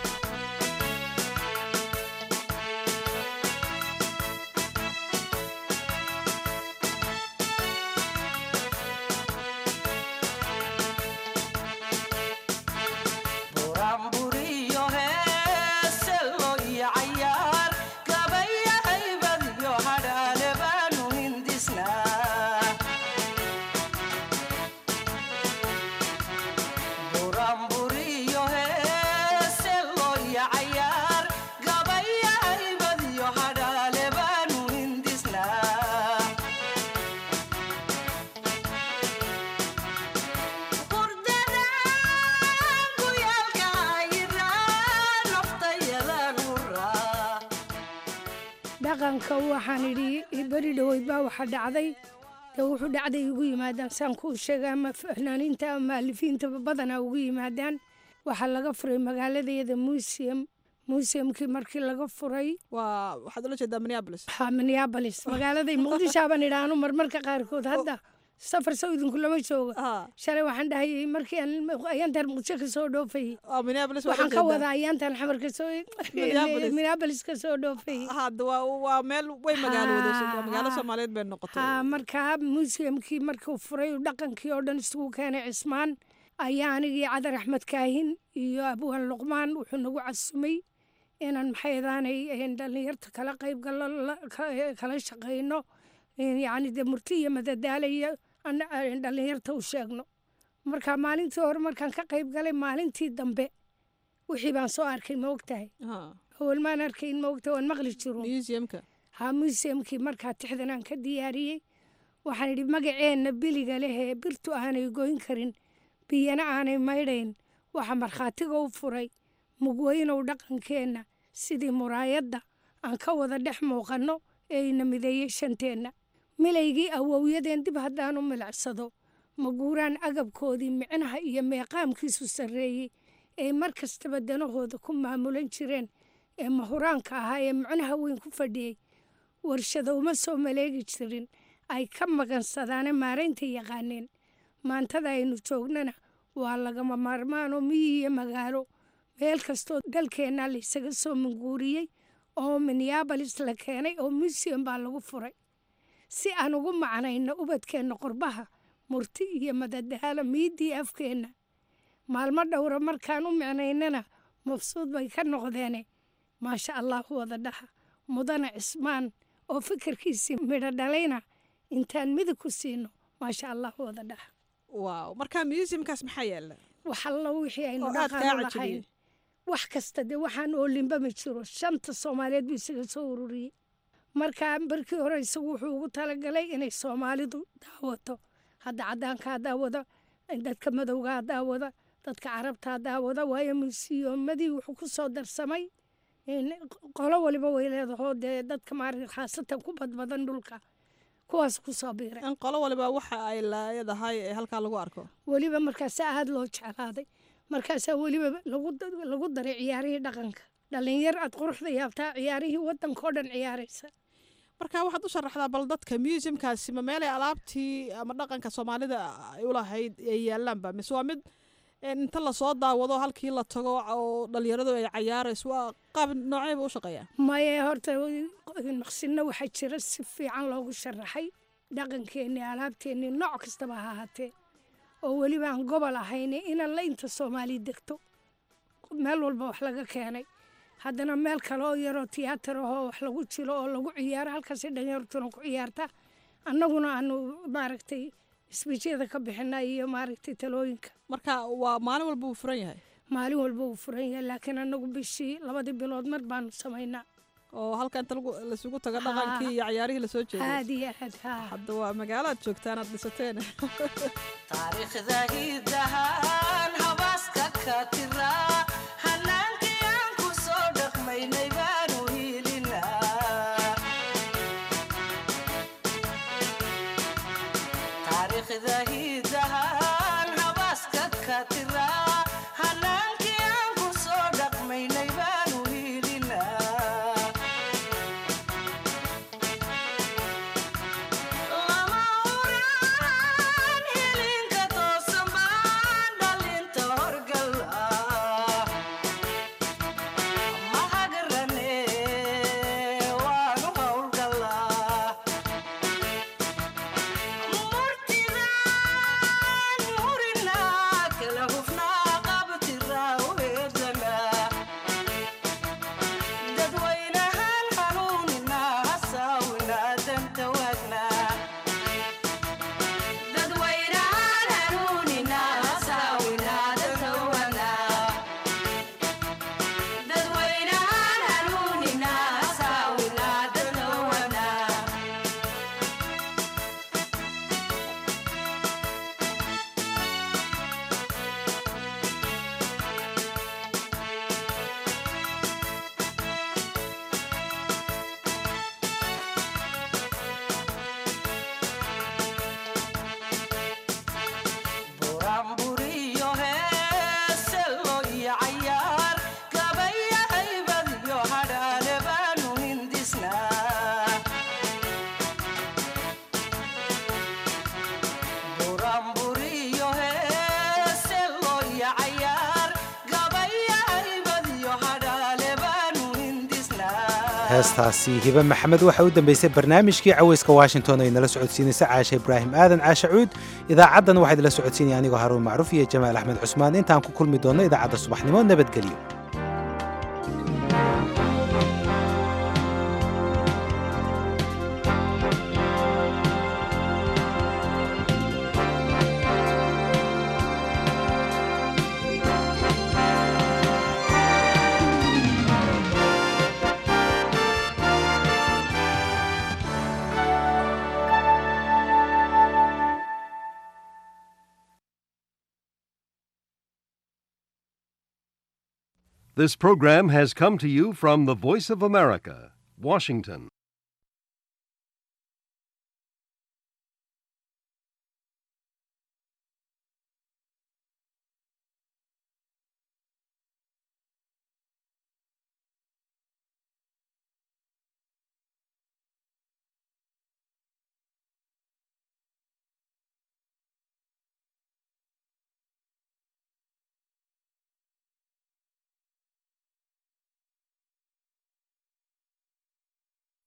dhaqanka waxaan idhi beri dhoweyd baa waxa dhacday dee wuxuu dhacday ugu yimaadaan saan kuu sheega ama fanaaniinta ama maalifiinta badanaa ugu yimaadaan waxaa laga furay magaaladeeda museum museumkii markii laga furay waa waxaad ula jeedaa minneapolis ha minneapolis magaaladay muqdishaaban idhaanu marmarka qaarkood hadda safar sow idinku lama jooga shalay waxaan dhahayay markii aan ayaantan muqdisho ka soo dhoofayay waxaan ka wadaa ayaantan xamar ka soo minneapolis ka soo dhoofayay hadda waa waa meel way magaalooda magaalo soomaaliyeed bay noqotay ha markaa museumkii markuu furay dhaqankii oo dhan isugu keenay cismaan ayaa anigii cadar axmed kaahin iyo abwaan luqmaan wuxuu nagu casumay inaan maxaydaanay dhallinyarta kala qayb gallo kala shaqayno yacni dee murti iyo madadaala iyo dhallinyarta u sheegno marka maalintii hore markaan ka qayb galay maalintii dambe wixii baan soo arkay ma ogtahay awal maan arkayn ma ogtahay waan maqli jiro ha museumkii markaa tixdan aan ka diyaariyey waxaan idhi magaceenna biliga lehee birtu aanay goyn karin biyana aanay maydhayn waxaa markhaatiga u furay mugweynow dhaqankeenna sidii muraayadda aan ka wada dhex muuqanno ee ina mideeyey shanteenna milaygii awowyadeen dib haddaan u milicsado maguuraan agabkoodii micnaha iyo meeqaamkiisu sarreeyey ay mar kastaba danahooda ku maamulan jireen ee mahuraanka ahaa ee macnaha weyn ku fadhiyey warshado uma soo maleegi jirin ay ka magansadaane maaraynta yaqaaneen maantada aynu joognana waa lagama maarmaanoo miyi iyo magaalo meel kastoo dalkeenna laysaga soo manguuriyey oo minneabolis la keenay oo museum baa lagu furay si aan ugu macnayno ubadkeenna qorbaha murti iyo madadaalo miiddii afkeenna maalmo dhowra markaan u micnaynana mabsuud bay ka noqdeene maasha allah wada dhaha mudane cismaan oo fikirkiisii midho dhalayna intaan midig ku siino maasha allah wada dhaha waaw marka museumkaas maxaa yaala wax allo wixii aynu Oo aad kaa dhaqan cajabiyey. lahayn wax kasta dee waxaan oolinba ma jiro shanta soomaaliyeed buu isaga soo ururiyey marka barkii hore isagu wuxuu ugu talagalay inay soomaalidu daawato hadda caddaankaa daawada dadka madowgaa daawada dadka carabtaa daawada waayo musiyoomadii wuxuu ku soo darsamay in qolo waliba way leedahoo dee dadka maarata khaasatan ku badbadan dhulka kuwaas ku soo biiray in qolo waliba waxa ay leedahay ee halkaa lagu arko weliba markaasaa aada loo jeclaaday markaasaa weliba lagu lagu daray ciyaarihii dhaqanka dhalinyar aad quruxda yaabtaa ciyaarihii waddankao dhan ciyaaraysa marka waxaad u sharaxdaa bal dadka museumkaasi ma meelay alaabtii ama dhaqanka soomaalida ay u lahayd ay yaalaanba mise waa mid een, inta lasoo daawado halkii la tago oo dhalinyaradu ay cayaarayso waa qaab nooceyba u shaqeeyaa maye horta maqsinno waxaa jira si fiican loogu sharaxay dhaqankeennii alaabteennii nooc kastaba ha ahaatee oo weliba aan gobol ahayn inan la inta soomaali degto meel walba wax laga keenay haddana meel kale oo yaroo tiyaatar ahoo wax lagu jilo oo lagu ciyaaro halkaasay dhalinyartuna ku ciyaarta annaguna aanu maaragtay isbijyada ka bixina iyo maaragtay talooyinka marka waa maalin walba wuu furan yahay maalin walba wuu furan yahay laakiin annagu bishii labadii bilood mar baanu samaynaa oo halka inta lagu- lasugu tago dhaqankii iyo cayaarihii lasoo jeeday aad iyo aad haa hadda waa magaalo aad joogtaan aad dhisateen taariikhda hidahan habaaska ka tira hanaankii aan ku soo dhaqmaynay baanu hiilinaa taariikhda hidahan habaaska ka tira hanaankii aan ku soo dhaqmaynay baanu hiilinaa lama uraan hilinka toosan baan dhalinta horgala ma hagarane waanu howlgalaa murtidaan murinaa kala hufnaa qabtiraa uheedlanaa dadwaynahan hanuuninaa hasaawinaa danta waagnaa dadwaynahan hanuuninaa hasaawinaa danta waagnaa dadwaynahan hanuuninaa hasaawinaa danta waagnaa buranburiyo heeselo iyo cayaar gabaya haybad iyo hadhaale baanu hindisnaa buranburiyo heeselo iyo cayaar gabaya haybad iyo hadhaale baanu hindisnaa heestaasi hibe maxamed waxaa u dambeysay barnaamijkii caweyska washington ay nala socodsiinaysa caashe ibraahim aadan caashe cuud idaacaddan waxaa idinla socodsiinaya anigoo haruun macruuf iyo jamaal axmed cusmaan intaan ku kulmi doonno idaacadda subaxnimo nabadgelyo This program has come to you from the Voice of America, Washington.